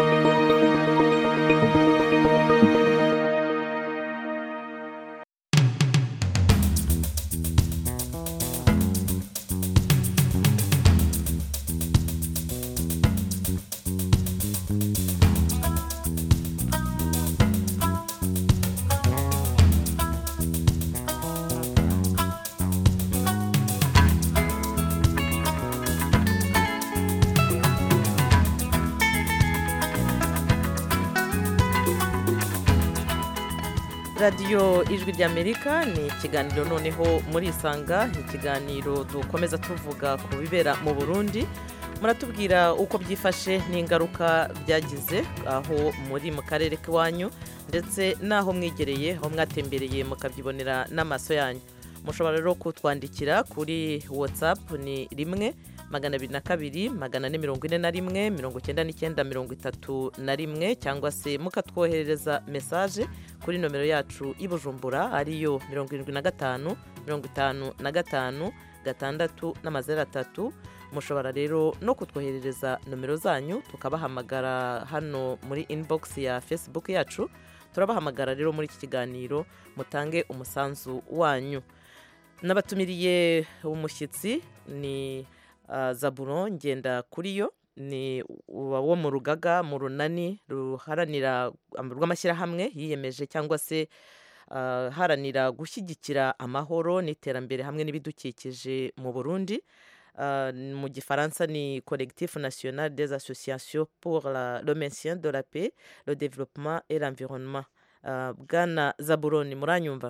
radiyo ijwi ry'amerika ni ikiganiro noneho muri isanga ikiganiro dukomeza tuvuga ku bibera mu burundi muratubwira uko byifashe n'ingaruka byagize aho muri mu karere k'iwanyu ndetse n'aho mwegereye aho mwatembereye mukabyibonera n'amaso yanyu mushobora rero kutwandikira kuri watsapu ni rimwe magana abiri na kabiri magana ane mirongo ine na rimwe mirongo icyenda n'icyenda mirongo itatu na rimwe cyangwa se mukatwoherereza mesaje kuri nomero yacu i bujumbura ariyo mirongo irindwi na gatanu mirongo itanu na gatanu gatandatu n'amazeru atatu mushobora rero no kutwoherereza nomero zanyu tukabahamagara hano muri inbox ya facebook yacu turabahamagara rero muri iki kiganiro mutange umusanzu wanyu n'abatumiriye umushyitsi ni uh, zaburo ngenda kuri yo ni wo mu rugaga mu runani ruharanira rw'amashyirahamwe yiyemeje cyangwa se uh, haranira gushyigikira amahoro n'iterambere hamwe n'ibidukikije mu burundi uh, mu gifaransa ni collectif national des associations pour la, le maintien de la paix le développement et l'environnement uh, bwana zaburoni muranyumva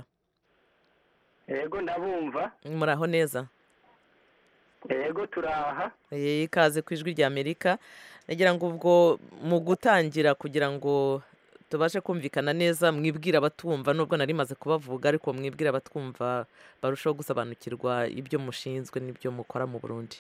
yego ndabumva muraho neza yego turaha ikaze ku ijwi ry'amerika nagira ngo ubwo mu gutangira kugira ngo tubashe kumvikana neza mwibwira abatumva nubwo nari maze kubavuga ariko mwibwira abatwumva barushaho gusobanukirwa ibyo mushinzwe n'ibyo mukora mu burundi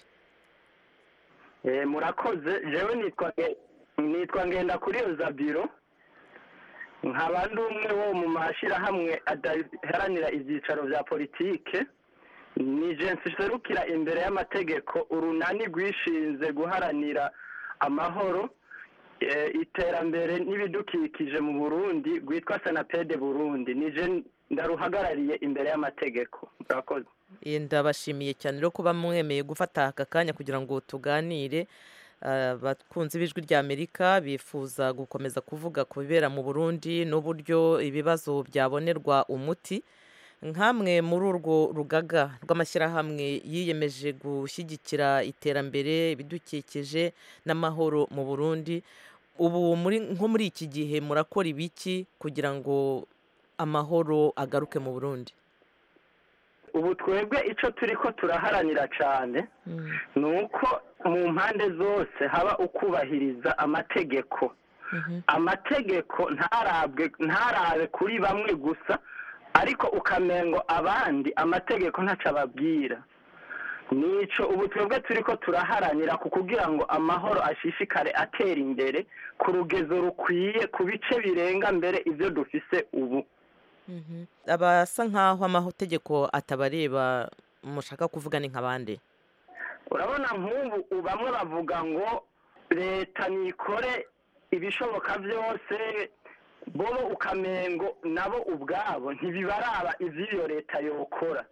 murakoze jewe nitwa ngenda kuri iyo zabiro nkaba ndi umwe wo mu mashyirahamwe adaharanira ibyicaro bya politike ni jensi serukira imbere y'amategeko urunani rwishinze guharanira amahoro iterambere n'ibidukikije mu burundi rwitwa senapede burundi nije ndaruhagarariye imbere y'amategeko murakoze ndabashimiye cyane rero kuba mwemeye gufata aka kanya kugira ngo tuganire abakunzi b'ijwi ry'amerika bifuza gukomeza kuvuga ku bibera mu burundi n'uburyo ibibazo byabonerwa umuti nk'amwe muri urwo rugaga rw'amashyirahamwe yiyemeje gushyigikira iterambere ibidukikije n'amahoro mu burundi ubu nko muri iki gihe murakora ibiki kugira ngo amahoro agaruke mu burundi ubu twebwe icyo turi ko turaharanira cyane ni uko mu mpande zose haba ukubahiriza amategeko amategeko ntarabe kuri bamwe gusa ariko ukamengo abandi amategeko ntacyo ababwira nicyo ubu twebwe turi ko turaharanira ku kugira ngo amahoro ashishikare atera imbere ku rugezo rukwiye ku bice birenga mbere ibyo dufise ubu abasa nk'aho amategeko atabareba mushaka kuvuga ni nk'abandi urabona nk'ubu bamwe bavuga ngo leta nikore ibishoboka byose bo ukamengo nabo ubwabo ntibibaraba iby'iyo leta yokora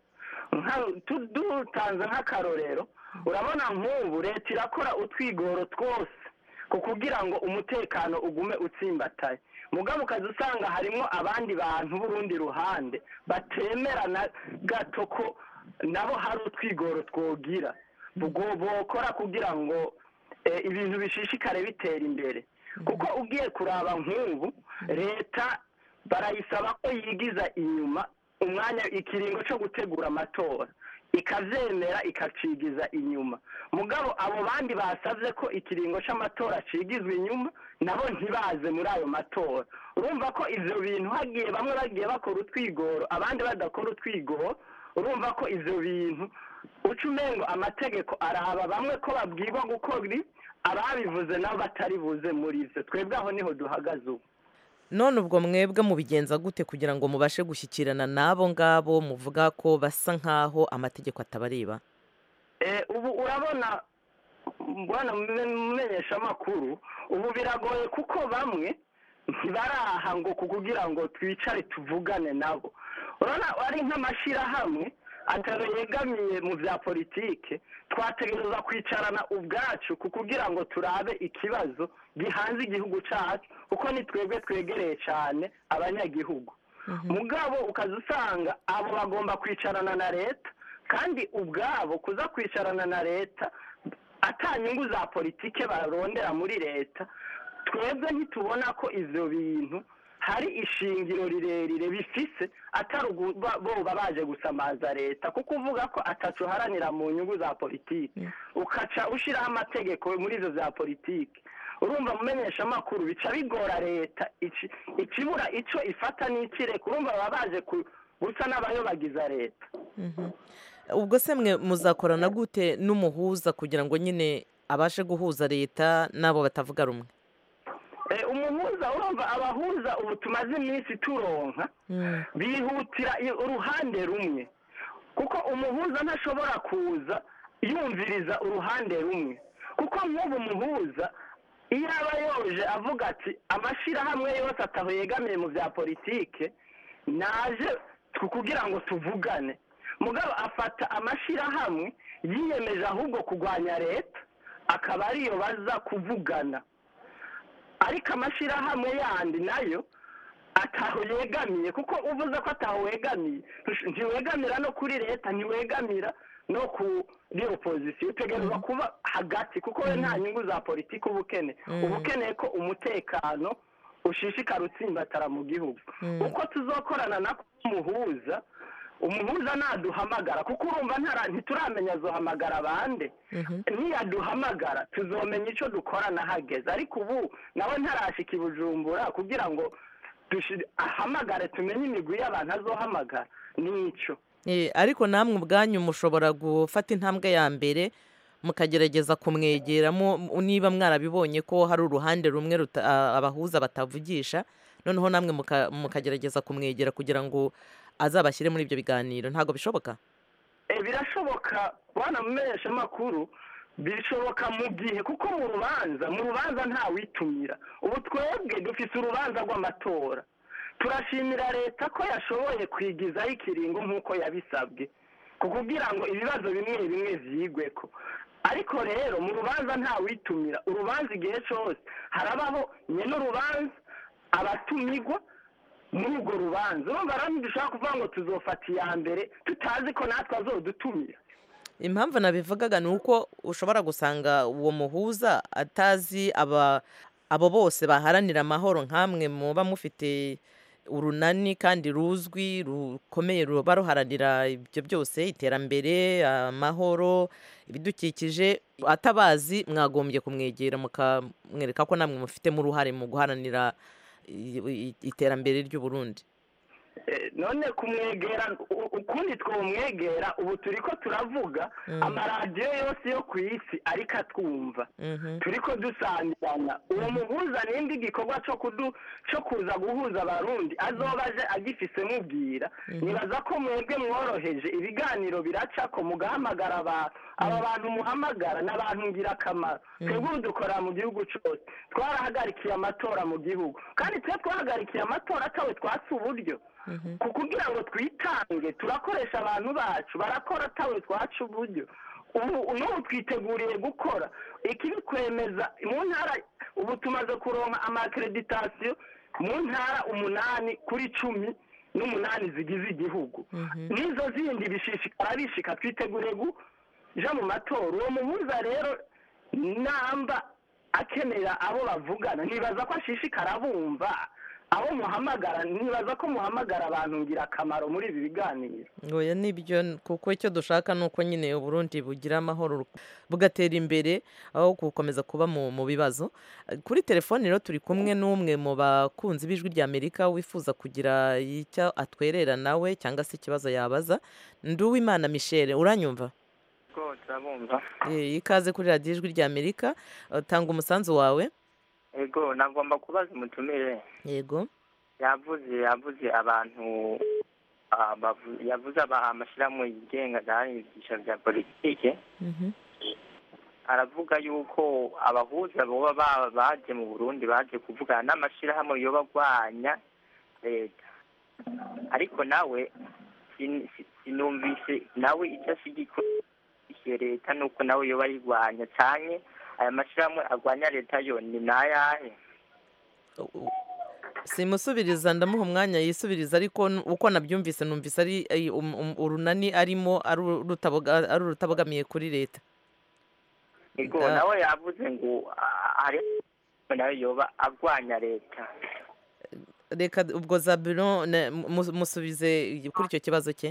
nka- tu- dutanze nk'akarorero urabona nk'ubu leta irakora utwigoro twose ku kugira ngo umutekano ugume utsimbataye mugabo ukaza usanga harimo abandi bantu b'urundi ruhande batemera na gato ko nabo hari utwigoro twogira Ubwo bokora kugira ngo eh, ibintu bishishikare bitera imbere kuko ugiye kuraba nk'ubu leta barayisaba ko yigiza inyuma umwanya ikiringo cyo gutegura amatora ikavyemera ikacigiza inyuma mugabo abo bandi basavye ko ikiringo c'amatora cigizwa inyuma nabo ntibaze muri ayo matora urumva ko ivyo bintu hagiye bamwe bagiye bakora utwigoro abandi badakora utwigoro urumva ko ivyo bintu uca umengo amategeko araba bamwe ko babwirwa gukora ibi, ababivuze nabo batari buze muri ivyo twebwe aho niho duhagaze ubu none ubwo mwebwe mubigenza gute kugira ngo mubashe gushyikirana n'abo ngabo muvuga ko basa nk'aho amategeko atabareba Eh, ubu urabona bwana mumenyesha amakuru ubu biragoye kuko bamwe ntibaraha ngo kugira ngo twicare tuvugane nabo urabona ari nk'amashyirahamwe atari yegamiye mu bya politike twategereza kwicarana ubwacu ku kugira ngo turabe ikibazo gihanze igihugu cyacu kuko ni twebwe twegereye cyane abanyagihugu mugabo ukaza usanga abo bagomba kwicarana na leta kandi ubwabo kuza kwicarana na leta ata nyungu za politike barondera muri leta twebwe ntitubona ko ivyo bintu hari ishingiro rirerire bifise atari uguba- boba baje gusamaza leta kuko uvuga ko atacu uharanira mu nyungu za politike ukaca ushiraho amategeko muri ivyo vya politike urumva mumenyesha amakuru bica bigora leta ici- ikibura ico ifata n'ikireka urumva baba baje ku- gusa n'abayobagiza leta ubwo se mwe muzakorana gute n'umuhuza kugira ngo nyine abashe guhuza leta n'abo batavuga rumwe Eh, umuhuza urumva abahuza ubu tumaze iminsi turonka bihutira i- uruhande rumwe kuko umuhuza ntashobora kuza yumviriza uruhande rumwe kuko nk'ubu umuhuza iyo aba yoje avuga ati amashyirahamwe yose ataho yegamiye mu bya politike naje tu- kugira ngo tuvugane mugabo afata amashyirahamwe yiyemeje ahubwo kurwanya leta akaba ariyo baza kuvugana ariko amashyirahamwe yandi nayo ataho yegamiye kuko uvuze ko ataho wegamiye ntush- ntiwegamira no kuri leta ntiwegamira no kuri opozisiyo utegerezwa kuba hagati kuko we nta nyungu za politiki uba ukeneye uba ukeneye ko umutekano ushishikara utsimbatara mu gihugu uko tuzokorana na umuhuza umuhuza naduhamagara kuko urumva ntara- ntituramenya azohamagara bande niyaduhamagara tuzomenya icyo dukora nahageze ariko ubu nawe ntarashika i bujumbura kugira ngo dushi- ahamagare tumenye imigwi y'abantu azohamagara n'icyo Eh, ariko namwe ubwanyu mushobora gufata intambwe ya mbere mukagerageza kumwegera mu- mu- niba mwarabibonye ko hari uruhande rumwe ruta- a- abahuza batavugisha noneho namwe muka- mukagerageza kumwegera kugira ngo azabashyire muri ibyo biganiro ntabwo bishoboka Eh, birashoboka bana mumenyesha amakuru bishoboka mu gihe kuko mu rubanza mu rubanza ntawitumira ubu twebwe dufite urubanza rw'amatora turashimira leta ko yashoboye kwigizaho ikiringo nk'uko yabisabwe ku kugira ngo ibibazo bimwe bimwe vyigweko ariko rero mu rubanza ntawitumira urubanza igihe cyose harabaho nyene urubanza abatumirwa muri urwo rubanza urumva rero ntidushobora kuvuga ngo tuzofata iya mbere tutazi ko natwe azodutumira impamvu nabivugaga ni uko ushobora gusanga uwo muhuza atazi aba abo bose baharanira amahoro nk'amwe muba mufite urunani kandi ruzwi rukomeye ruba ruharanira ibyo byose iterambere amahoro ibidukikije atabazi mwagombye kumwegera mukamwereka ko namwe mufitemo uruhare mu guharanira i- i- iterambere ry'u Burundi Eh, none kumwegera u- ukundi twomwegera ubu turi ko turavuga amaradiyo yose yo ku isi ariko atwumva turi ko dusangirana uwo muhuza n'indi gikorwa cyo kudu cyo kuza guhuza abarundi azoba aje agifise mubwira nibaza ko mwebwe mworoheje ibiganiro biraca ko mugahamagara abantu aba bantu muhamagara ni abantu ngirakamaro twebwe ubu dukorera mu gihugu cyose twarahagarikiye amatora mu gihugu kandi twe twahagarikiye amatora atawe twatse uburyo ku kugira ngo twitange turakoresha abantu bacu barakora atawe twaca uburyo ubu n'ubu twiteguriye gukora ikibikwemeza mu ntara ubu tumaze kuronka amakereditasiyo mu ntara umunani kuri cumi n'umunani zigize igihugu n'izo zindi bishishikara bishika twiteguriye kuja mu matora uwo muhuza rero namba akenera abo bavugana nibaza ko ashishikara bumva abo muhamagara nibaza ko muhamagara abantu ngira akamaro muri ibi biganiro oya nibyo kuko icyo dushaka ni uko nyine uburundi bugira amahoro bugatera imbere aho gukomeza kuba mu mu bibazo kuri telefone rero turi kumwe n'umwe mu bakunzi b'ijwi rya amerika wifuza kugira icyo atwerera nawe cyangwa se ikibazo yabaza nduwimana michel uranyumva ko turabumva Eh, ikaze kuri radiyo ijwi rya amerika eh, tanga umusanzu wawe ego nagomba kubaza umutumire yego yavuze yavuze abantu ah, bavu- yavuze aba- amashyirahamwe yigenga adahari ibyiciro bya politike aravuga yuko abahuza boba ba- baje mu burundi baje kuvugana n'amashyirahamwe yoba agwanya leta ariko nawe sin- si- sinumvise nawe icyo ashyigikiye leta nuko nawe yoba ayigwanya cyane aya mashyirahamwe agwanya leta yo ni nayahe simusubiriza ndamuha umwanya yisubiriza ariko n- uko nabyumvise numvise ari ay- um- um- urunani arimo ari urutaboga- ari urutabogamiye kuri leta ego Ah. nawe yavuze ngo ah, hari nawe yoba agwanya leta reka ubwo zabiro ne- mu- musubize kuri icyo kibazo cye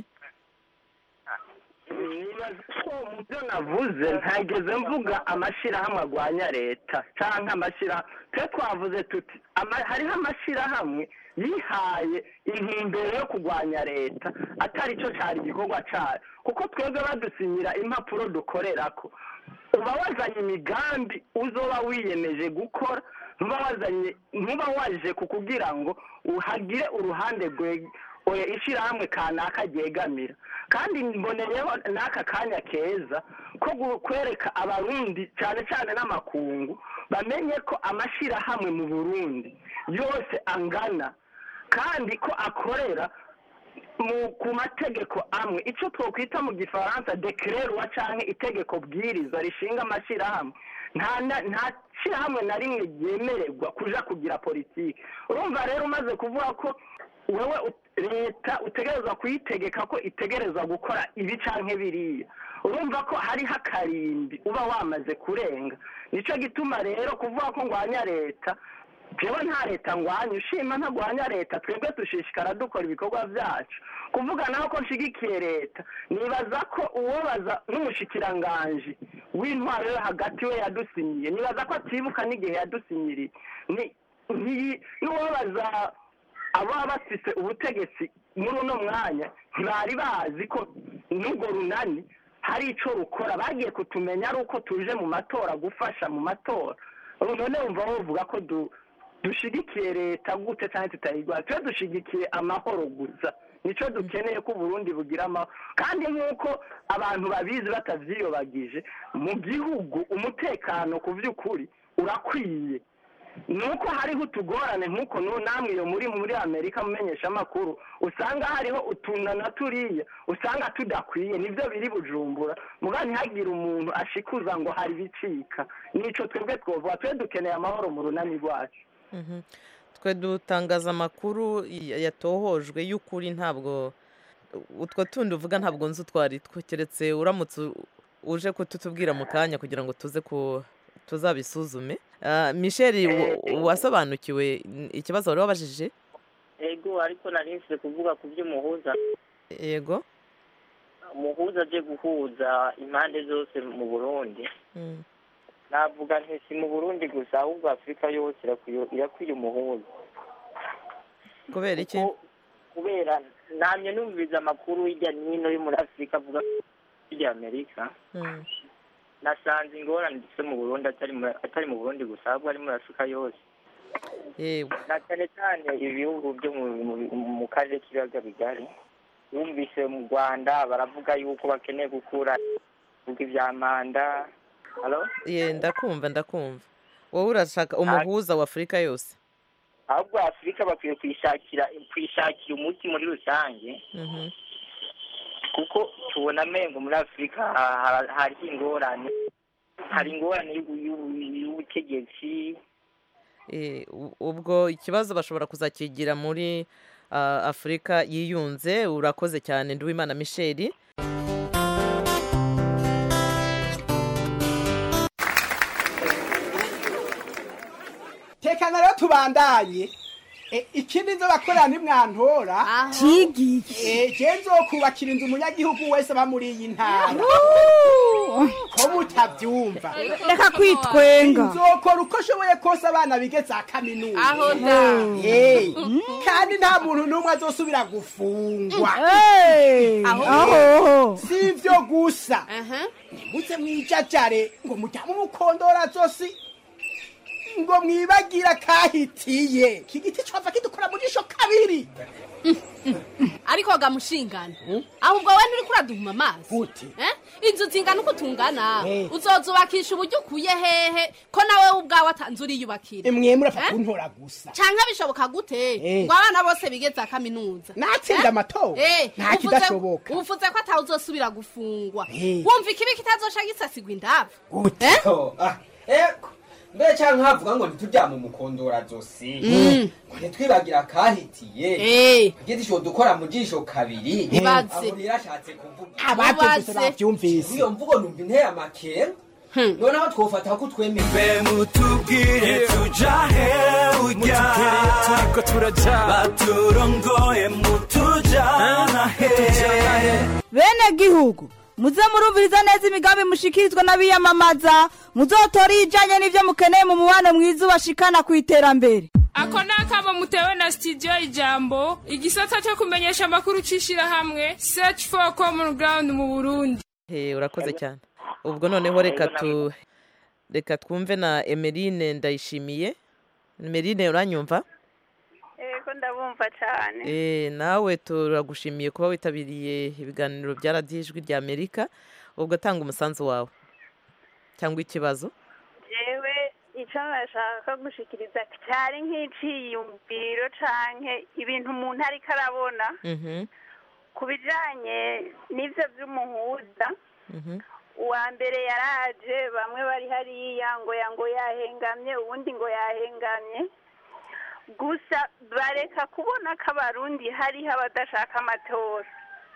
nibaza ko mu byo navuze ntageze mvuga amashyirahamwe agwanya leta cyangwa amashyirahamwe twe twavuze tuti ama- hariho amashyirahamwe yihaye intumbero yo kurwanya leta atari cyo cyari igikorwa cyayo kuko twebwe badusinyira impapuro dukorera ko uba wazanye imigambi uzoba wiyemeje gukora ntuba wazanye ntuba waje kukugira ngo uhagire uruhande rwe oya ishyirahamwe kanaka ryegamira kandi mboneyeho n'aka kanya keza ko gu- kwereka abarundi cyane cyane n'amakungu bamenye ko amashyirahamwe mu burundi yose angana kandi ko akorera mu ku mategeko amwe icyo twakwita mu gifaransa dekererwa cyangwa itegeko bwiriza rishinga amashyirahamwe nta na- nta shyirahamwe na rimwe ryemererwa kuja kugira politiki urumva rero umaze kuvuga ko wowe ut- leta utegerezwa kuyitegeka ko itegerezwa gukora ibi canke biriya urumva ko hariho akarimbi uba wamaze kurenga nicyo gituma rero kuvuga ko ngwanya leta jewe nta leta ngwanya ushima ntagwanya leta twebwe dushishikara dukora ibikorwa byacu kuvuga naho ko nshigikiye leta nibaza ko uwobaza n'umushikiranganji w'intwaro yo hagati we yadusinyiye nibaza ko atibuka n'igihe yadusinyiriye ni ntiyi- n'uwobaza ababa bafise ubutegetsi muri uno mwanya ntibari bazi ko n'urwo runani hari icyo rukora bagiye kutumenya ari uko tuje mu matora gufasha mu matora ubu none wumva bavuga ko du dushigikiye leta gute cyangwa tutayirwanya twe dushigikiye amahoro gusa nicyo dukeneye ko uburundi bugira amahoro kandi nk'uko abantu babizi batavyiyobagije mu gihugu umutekano ku by'ukuri urakwiye nuko hariho utugorane nk'uko nu- namwe iyo muri muri amerika mumenyesha amakuru usanga hariho utuntu na turiya usanga tudakwiye nibyo biri bujumbura muga ntihagire umuntu ashikuza ngo hari ibicika nico twebwe twovuga twe dukeneye amahoro mu runani rwacu Mhm. twe dutangaza amakuru ya- yatohojwe y'ukuri ntabwo utwo tundi uvuga ntabwo nzi utwo ari two keretse uramutse u- uje kututubwira mu kanya kugira ngo tuze ku tuzabisuzume Ah, michel wa- wasobanukiwe n- ikibazo wari wabajije ego ariko nari nsize kuvuga ku by'umuhuza yego umuhuza aje guhuza impande zose mu burundi Mm. navuga nti si mu burundi gusa ahubwo afurika yose irakwiye- irakwiye umuhuza kubera iki kubera namye numviriza amakuru hirya no hino yo muri afurika avuga hirya amerika Mm. nasanze ingorane dufite mu burundi atari mu- atari mu burundi gusa ahubwo ari muri afurika yose yewe na cyane cyane ibihugu byo mu- mu- mu karere k'ibiyaga bigari wumvise mu rwanda baravuga yuko bakeneye gukura ibihugu ibya manda halo ye ndakumva ndakumva wowe urashaka umuhuza wa afurika yose ahubwo afurika bakwiye kwishakira kwishakira umuti muri rusange Mhm. kuko tubona amengo muri afurika ha- ha- hariho ingorane hari ingorane y'ubu- y'ubu- y'ubutegetsi Eh, u- ubwo ikibazo bashobora kuzakigira muri ah, afurika yiyunze urakoze cyane nduwimana michel tekana rero tubandanye E, ikindi nzo bakorera ntimwantora Cigiki. je nzokubakira inzu umunyagihugu wese aba muri iyi ntara ko mutavyumva Reka kwitwenga. nzokora uko nshoboye kose abana bige za kaminuza Aho da. Eh, kandi nta muntu n'umwe azosubira gufungwa Hey, aho. si ivyo gusa nimuze mwijajare ngo mujyame umukondora zosi ngo mwibagira kahitiye iki giti cova kidukora mu jisho kabiri ariko gamushingana ahubwo we nturi kuraduhuma amazi Eh? inzu zingana uko tungana uzozubakisha uburyo ukuye hehe ko nawe ubwawe atanze uriyubakira mwe murapfa Eh? kuntora gusa canke bishoboka gute Eh. ngo abana bose bige za kaminuza natsinda amatora Eh, nta uvuze- kidashoboka uvuze ko atawe uzosubira gufungwa Eh. wumva ikibi kitazosha gisasigwa indavu Oh, ah, eko mbere cyangwa nkavuga ngo ntituryame umukondora zosi Mm. ngo ntitwibagira akahitiye Eh. igiti dukora mu jisho kabiri Ibaze. aho rero ashatse kuvuga abavyumvise bavyumvise iyo mvugo numva inteye amakenga noneho twofata ko twemeye mutubwire tujahe ujya turiko turaja baturongoye mutujana he bene gihugu muze murumviriza neza imigambi mushikirizwa n'abiyamamaza muzotore ijanye n'ivyo mukeneye mu mubano mwiza ubashikana ku iterambere ako ni akamo mutewe na studio ijambo igisata cyo kumenyesha amakuru c'ishirahamwe search for common ground mu burundi Eh, urakoze cyane ubwo noneho reka tu reka twumve na emeline ndayishimiye emeline uranyumva Ego ndabumva cyane Eh, nawe turagushimiye kuba witabiriye ibiganiro bya radiyo ijwi rya amerika ubwo tanga umusanzu wawe cyangwa ikibazo jewe icyo nashaka gushikiriza cyari nk'iciyumviro canke ibintu umuntu ariko arabona Mhm, ku bijanye n'ivyo vy'umuhuza mhm. uwa mbere yaraje bamwe bari hariya ngo ya ngo yahengamye uwundi ngo yahengamye gusa bareka kubona ko abarundi hariho abadashaka amatora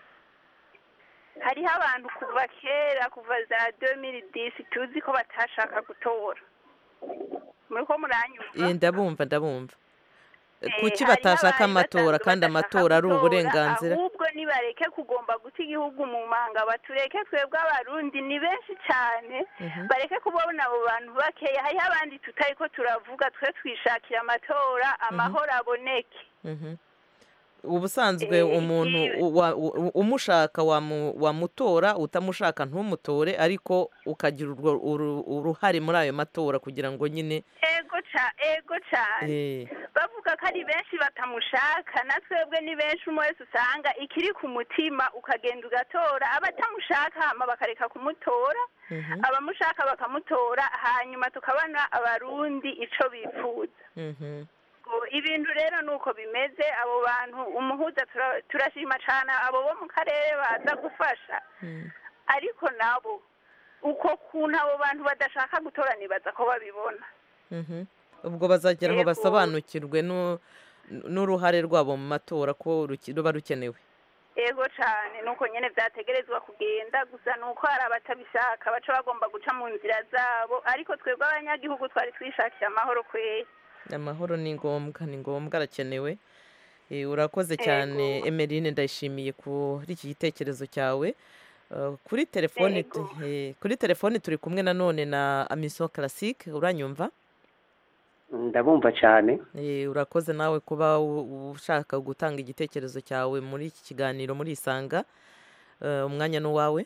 hariho abantu kuva kera kuva za 2010 tuzi ko batashaka gutora muriko muranyumva Eh, ndabumva ndabumva Eh, kuki hariho batashaka abari amatora basanzwe kandi badashaka amatora ari gutora, uburenganzira ahubwo nibareke kugomba guta igihugu mu manga batureke twebwe abarundi ni benshi cyane Mhm. bareke kubona abo bantu bakeya hariho abandi tutari ko turavuga twe twishakira amatora amahoro aboneke Mhm. ubusanzwe Eh, umuntu ibi- u- wa- u- umushaka wamu- wamutora utamushaka ntumutore ariko ukagira urwo uru- uruhare muri ayo matora kugira ngo nyine ego ca ego cyane eh, bavuga ko ari benshi batamushaka na twebwe ni benshi umwe wese usanga ikiri ku mutima ukagenda ugatora abatamushaka hama bakareka kumutora mhm, abamushaka bakamutora hanyuma tukabona abarundi ico bifuza mhm. Ngo ibintu rero nuko bimeze abo bantu umuhuza tura- turashima cane abo bo mu karere baza gufasha ariko nabo uko kuntu abo bantu badashaka gutora nibaza ko babibona Mhm. ubwo bazagera aho Yego. basobanukirwe nu- n'uruhare rwabo mu matora ko ruki- ruba rukenewe ego cane nuko nyene vyategerezwa kugenda gusa nuko hari abatabishaka baca bagomba guca mu nzira zabo ariko twebwe abanyagihugu twari twishakiye amahoro kweri amahoro ni ngombwa ni ngombwa arakenewe Eh, urakoze cyane emeline ndayishimiye kuri iki gitekerezo cyawe Eh, kuri telefoni tu- eh, kuri telefoni turi kumwe nanone na amiso classique uranyumva ndabumva cyane Eh, urakoze nawe kuba u- u- ushaka gutanga igitekerezo cyawe muri iki kiganiro muri isanga Eh, umwanya ni uwawe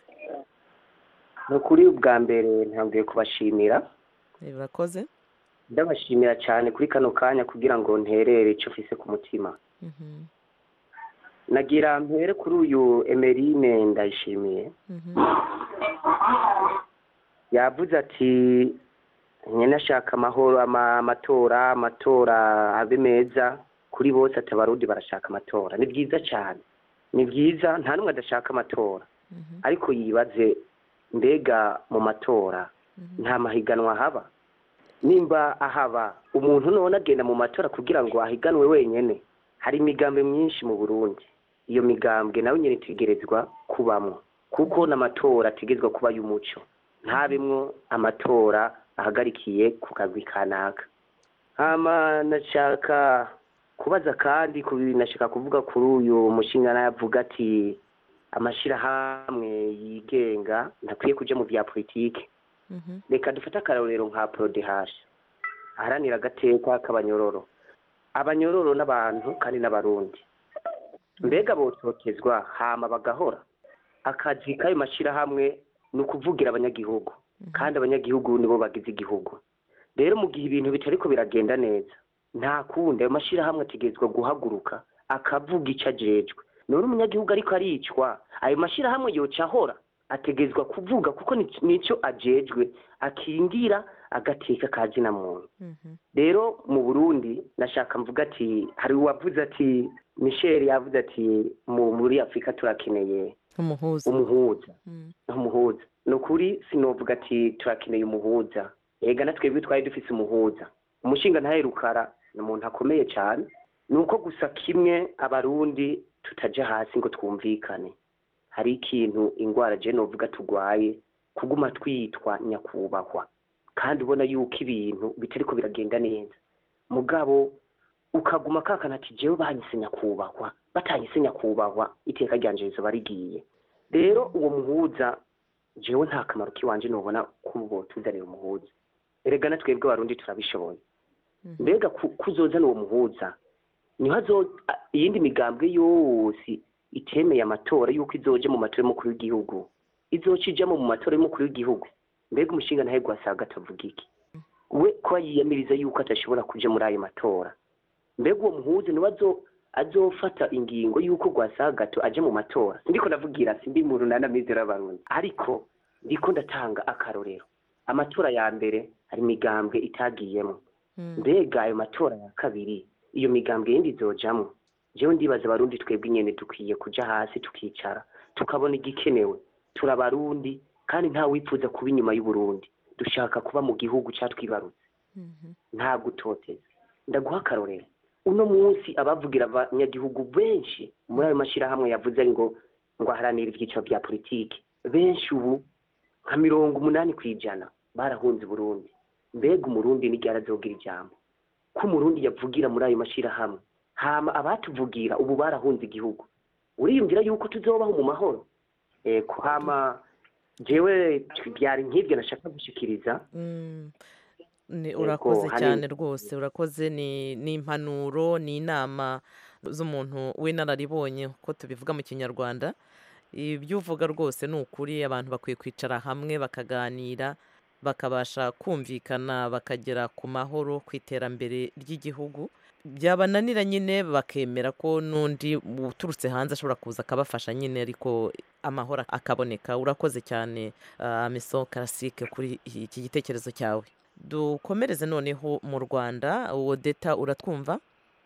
ni ukuri ubwa mbere ntabwiye kubashimira Eh, urakoze ndabashimira cyane kuri kano kanya kugira ngo nterere icyo mfise ku mutima Mhm, nagira mpere kuri uyu emerine ndayishimiye mhm, yavuze ati nyine ashaka amahoro ama- amatora amatora abe meza kuri bose ati abarundi barashaka amatora ni byiza cyane ni byiza nta n'umwe adashaka amatora ariko yibaze mbega mu matora nta mahiganwa haba nimba ahaba umuntu none agenda mu matora kugira ngo ahiganwe wenyine hari imigambwe myinshi mu burundi iyo migambwe nawe nyine itegerezwa kubamo kuko n'amatora ategerezwa kuba y'umuco ntabemwo amatora ahagarikiye ku kagwi kanaka hama nashaka kubaza kandi ku bintu nashaka kuvuga kuri uyu mushinga yavuga ati amashyirahamwe yigenga ntakwiye kuja mu bya politiki reka dufate akarorero nka porodehashi aharanira agateka k'abanyororo abanyororo n'abantu kandi n'abarundi mbega bototezwa hama bagahora akazi k'ayo mashyirahamwe ni ukuvugira abanyagihugu kandi abanyagihugu nibo bagize igihugu rero mu gihe ibintu bitariko biragenda neza nta kundi ayo mashyirahamwe ategerezwa guhaguruka akavuga icyo ajejwe none umunyagihugu ariko aricwa ayo mashyirahamwe yoca ahora ategerezwa kuvuga kuko ni- nico ajejwe akingira agateka ka zina muntu rero mu burundi nashaka mvuga ati hari uwavuze ati michel yavuze ati mu muri afurika turakeneye umuhuza umuhuza umuhuza ni ukuri sinovuga ati turakeneye umuhuza ega na twebwe twari dufise umuhuza umushinga ntahe rukara ni umuntu akomeye cyane ni uko gusa kimwe abarundi tutaja hasi ngo twumvikane hari ikintu ingwara je novuga tugwaye kuguma twitwa nyakubahwa kandi ubona yuko ibintu bitariko biragenda neza mugabo ukaguma kakana ati jewe banyise nyakubahwa batanyise nyakubahwa iteka ryanje rizoba rigiye rero uwo muhuza jewe nta kamaro kiwanje nobona kubo tuzanira umuhuza erega na twebwe abarundi turabishoboye mbega ku- kuzozana uwo muhuza niho azo a- iyindi migambwe yose itemeye amatora yuko izoje mu matora y'umukuru w'igihugu izoca ijamo mu matora y'umukuru w'igihugu mbega umushinga ntahe gwasaga atavuga iki we ko yiyamiriza yuko atashobora kuja muri ayo matora mbega uwo muhuza niwe azo azofata ingingo yuko gwasagato aje mu matora ndiko ndavugira simbi mu runana mizero y'abarundi ariko ndiko ndatanga akarorero amatora ya mbere hari imigambwe itagiyemo mbega ayo matora ya kabiri iyo migambwe yindi izojamwo jewe ndibaza abarundi twebwe nyene dukwiye kuja hasi tukicara tukabona igikenewe turi abarundi kandi nta wifuza kuba inyuma y'uburundi dushaka kuba mu gihugu catwibarutse nta gutoteza ndaguha akarorero uno munsi abavugira abanyagihugu benshi muri ayo mashyirahamwe yavuze ngo ngo aharanire ibyiciro bya politiki benshi ubu nka mirongo umunani ku ijana barahunze Burundi mbega umurundi n'igihe arazogira ijambo ko umurundi yavugira muri ayo mashyirahamwe hama abatuvugira ubu barahunze igihugu uriyumvira yuko tuzobaho mu mahoro eko hama jewe byari nk'ibyo nashaka gushikiriza Ni- Yego, urakoze hari- cyane rwose urakoze ni ni impanuro ni inama z'umuntu w'inararibonye uko tubivuga mu kinyarwanda ibyo uvuga rwose ni ukuri abantu bakwiye kwicara hamwe bakaganira bakabasha kumvikana bakagera ku mahoro ku iterambere ry'igihugu byabananira nyine bakemera ko n'undi uturutse hanze ashobora kuza akabafasha nyine ariko amahoro akaboneka urakoze cyane ah, miso karasike kuri iki gitekerezo cyawe dukomereze noneho mu rwanda uwo deta uratwumva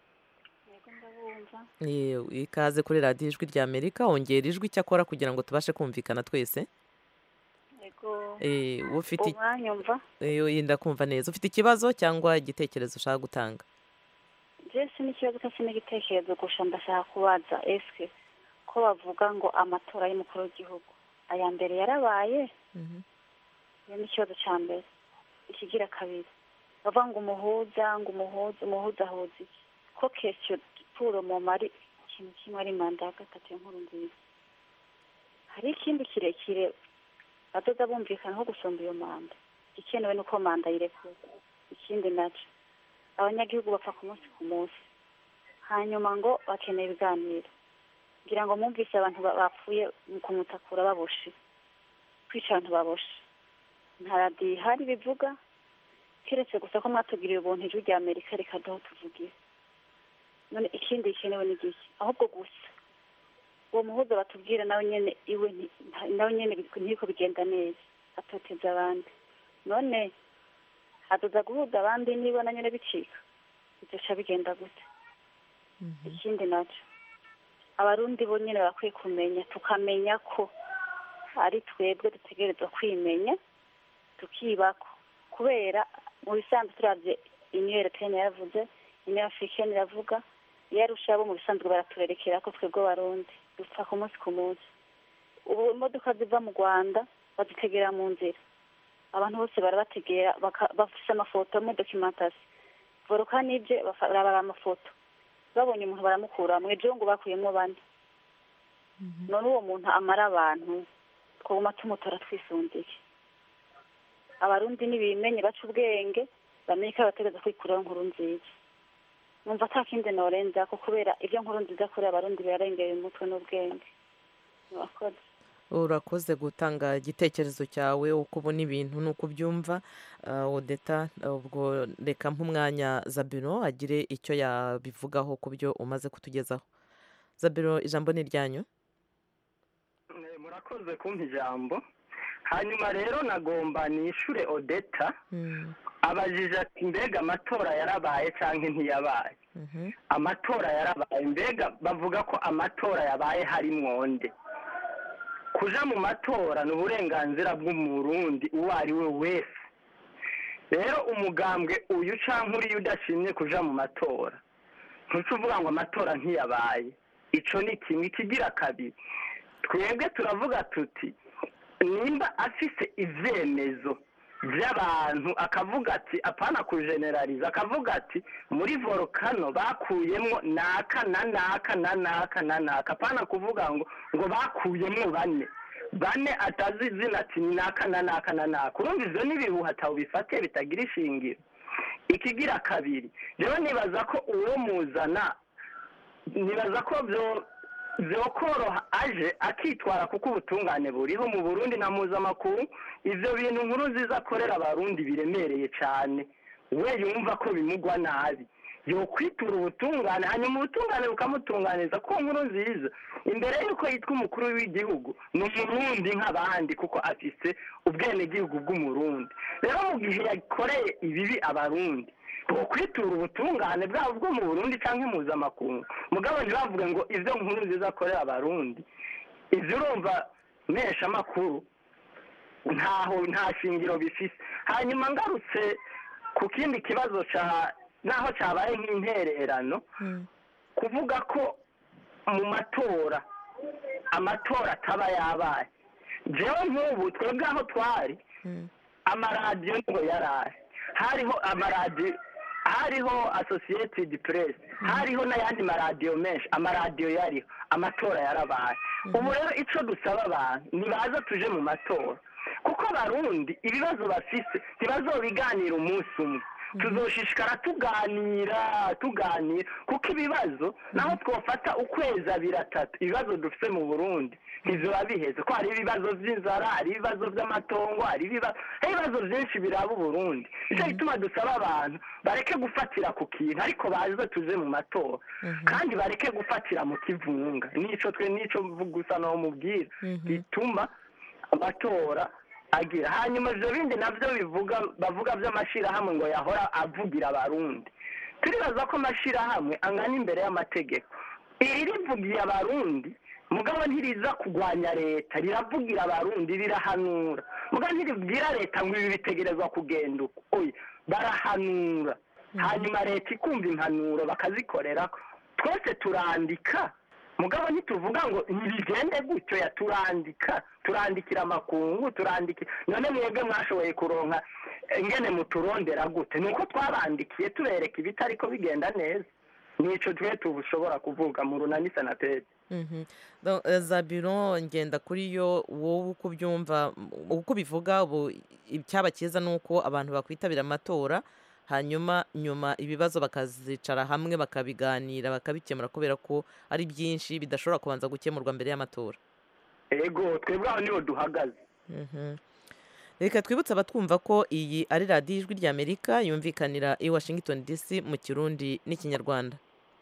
Eh, ikaze kuri radiyo ijwi rya amerika wongera ijwi icyakora kugira ngo tubashe kumvikana twese yego Eh, ufite umwanyumva Eh, yenda kumva neza ufite ikibazo cyangwa igitekerezo ushaka gutanga jesi n'ikibazo cyose n'igitekerezo gusa ndashaka kubaza ese ko bavuga ngo amatora y'umukuru w'igihugu aya mbere yarabaye iyo ni ikibazo cya mbere ikigira kabiri bavuga ngo umuhuza ngo umuhuza umuhuza ahuza iki ko kesiyo puro mu mari ikintu kimwe ari manda ya gatatu y'inkuru nziza hari ikindi kirekire badoda bumvikanaho gusumba iyo manda igikenewe ni uko manda yirekura ikindi nacyo abanyagihugu bapfa ku munsi ku munsi hanyuma ngo bakeneye ibiganiro ngira ngo mwumvise abantu ba- bapfuye mu kumutakura baboshe kwica abantu baboshe nta radiyo ihari bivuga keretse gusa ko mwatugiriye ubuntu ijwi rya amerika rikaduha tuvugira none ikindi gikenewe ni giki ahubwo gusa uwo muhuza batubwira nawe nyene iwe nti- nta- nawe nyene bi- ntiko bigenda neza atoteza abandi none aduza guhuza abandi nibona nyine bicika bizoca bigenda gute ikindi nacyo abarundi bo nyine bakwiye kumenya tukamenya ko ari twebwe dutegerezwa kwimenya tukibako kubera mu bisanzwe turabye uniyo europeyeni yaravuze uniyo afurikeni iravuga iyo arusha abo mu bisanzwe baraturerekera ko twebwe barundi dupfa ku munsi ku munsi ubu imodoka ziva mu rwanda bazitegera mu nzira abantu bose barabategera baka- bafise amafoto muri dokimentasi voruka n'ibye barabara amafoto babonye umuntu baramukura mu ejo ngo bakuyemo bane none uwo muntu amara abantu twaguma tumutora twisundiye abarundi nibimenye baca ubwenge bamenye ko bategereza kwikuraho nkuru nziza numva ata kindi norenza ko kubera ibyo nkuru nziza kuri abarundi birarengera umutwe n'ubwenge murakoze urakoze gutanga igitekerezo cyawe uko ubona ibintu n'uko ubyumva Ah, odeta ubwo reka nk'umwanya zabiro agire icyo yabivugaho ku byo umaze kutugezaho zabiro ijambo ni iryanyu Eh, murakoze kumpa ijambo hanyuma rero nagomba nishure odeta abajije ati mbega amatora yarabaye cyangwa ntiyabaye amatora yarabaye mbega bavuga ko amatora yabaye hari mwonde kuja mu matora ni uburenganzira bw'umurundi uwo ari we wese rero umugambwe uyu cyangwa uriya udashimye kuja mu matora ntuca uvuga ngo amatora ntiyabaye ico ni kimwe ikigira kabiri twebwe turavuga tuti nimba afise ivyemezo by'abantu akavuga ati apana kujeneraliza akavuga ati muri volcano bakuyemwo naka na naka na naka na naka apana kuvuga ngo ngo bakuyemwo bane bane atazi izina ati ni naka na naka na naka urumva ivyo n'ibihuha bifate bitagira ishingiro ikigira kabiri rero nibaza ko uwo muzana nibaza ko byo byokoroha aje akitwara kuko ubutungane buriho mu burundi na mpuzamakungu ivyo bintu nkuru nziza akorera abarundi biremereye cyane we yumva ko bimugwa nabi yokwitura ubutungane hanyuma ubutungane bukamutunganiza ko nkuru nziza imbere y'uko yitwa umukuru w'igihugu ni umurundi nk'abandi kuko afise ubwenegihugu bw'umurundi rero mu gihe yakoreye ibibi abarundi kwitura ubutungane bwabo bwo mu burundi cyangwa impuzamakungu mugabo ntibavuge ngo ibyo nkuru nziza akorera abarundi ibyo urumva mesha amakuru ntaho nta shingiro bifise hanyuma ngarutse ku kindi kibazo ca naho cyabaye nk'intererano kuvuga ko mu matora amatora ataba yabaye jewe nk'ubu twebwe aho twari amaradiyo ngo yarari hariho amaradiyo hariho associated press hariho n'ayandi maradiyo menshi amaradiyo yariho amatora yarabaye ubu rero icyo dusaba abantu nibaza tuje mu matora kuko abarundi ibibazo bafise ntibazobiganira umunsi umwe tuzoshishikara tuganira tuganira kuko ibibazo naho twofata ukwezi abiri atatu ibibazo dufite mu burundi ntiziba biheze ko hari ibibazo by'inzara hari ibibazo by'amatongo hari ibibazo hari ibibazo byinshi biraba uburundi nicyo gituma dusaba abantu bareke gufatira ku kintu ariko baze tuze mu matora kandi bareke gufatira mu kivunga nico twe nico gusa naho mubwira bituma amatora agira hanyuma ibyo bindi nabyo bivuga bavuga by'amashyirahamwe ngo yahora avugira abarundi turibaza ko amashyirahamwe angana imbere y'amategeko iri rivugiye abarundi mugabo ntiriza kurwanya leta riravugira abarundi rirahanura mugabo ntiribwira leta ngo ibi bitegerezwa kugenda uko oya barahanura hanyuma leta ikumva impanuro bakazikorera twese turandika mugabo ntituvuga ngo ntibigende gutyo ya turandika turandikira amakungu turandikira none mwebwe mwashoboye kuronka ingene muturondera gute ni uko twabandikiye tubereka ibitari ko bigenda neza nico twe tubushobora kuvuga mu runani sanateri zabiro ngenda kuri yo wowe uko ubyumva uko ubivuga ubu icyaba cyiza ni uko abantu bakwitabira amatora hanyuma nyuma ibibazo bakazicara hamwe bakabiganira bakabikemura kubera ko ari byinshi bidashobora kubanza gukemurwa mbere y'amatora ego twebwe aho niho duhagaze reka twibutse abatwumva ko iyi ari radiyo ijwi ry'amerika yumvikanira i washington dc mu kirundi n'ikinyarwanda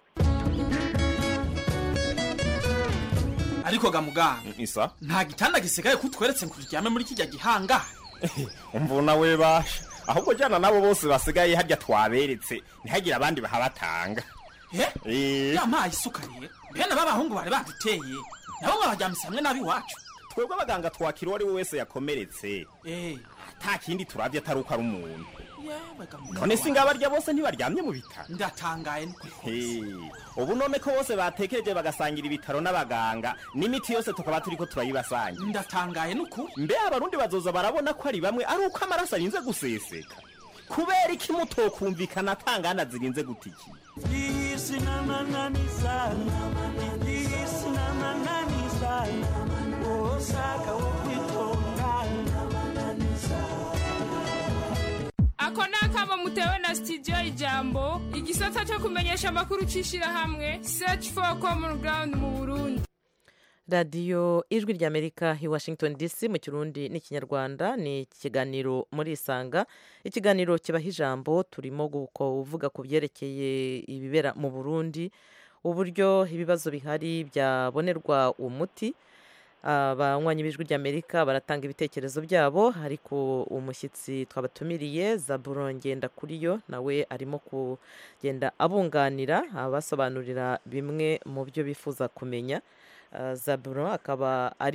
ariko ga muganga isa nta gitanda gisigaye kutweretse ngo turyame muri kijya gihanga umva nawe basha ahubwo jana nabo bose basigaye harya twaberetse ntihagire abandi bahabatanga Eh. yampaye isuka rero bene b'abahungu bari baduteye nabo mwabajyamise hamwe n'ab'iwacu twebwe abaganga twakira uwo ari we wese yakomeretse Eh, nta kindi turabye atari uko ari umuntu yewe ga mugabo none si ngabarya bose ntibaryamye mu bitaro ndatangaye n'ukuri Hey, ubu none ko bose batekereje bagasangira ibitaro n'abaganga n'imiti yose tukaba turiko turayibasangira ndatangaye n'ukuri mbe abarundi bazoza barabona ko ari bamwe ari uko amaraso arinze guseseka kubera iki mutokumvikana atangana zirinze gutiki Isi na manani sana, isi na manani sana, osaka wokwitonda na manani sana. ako ni akamo mutewe na studio ijambo igisata cyo kumenyesha amakuru cy'ishyirahamwe search for common ground mu burundi radiyo ijwi ry'amerika i washington dc mu kirundi n'ikinyarwanda ni ikiganiro muri isanga ikiganiro kibaha ijambo turimo kuvuga ku byerekeye ibibera mu burundi uburyo ibibazo bihari byabonerwa umuti abanywanyi b'ijwi ry'amerika baratanga ibitekerezo byabo ariko umushyitsi twabatumiriye zaburo ngenda kuri yo nawe arimo kugenda abunganira abasobanurira bimwe mu byo bifuza kumenya zaburo akaba ari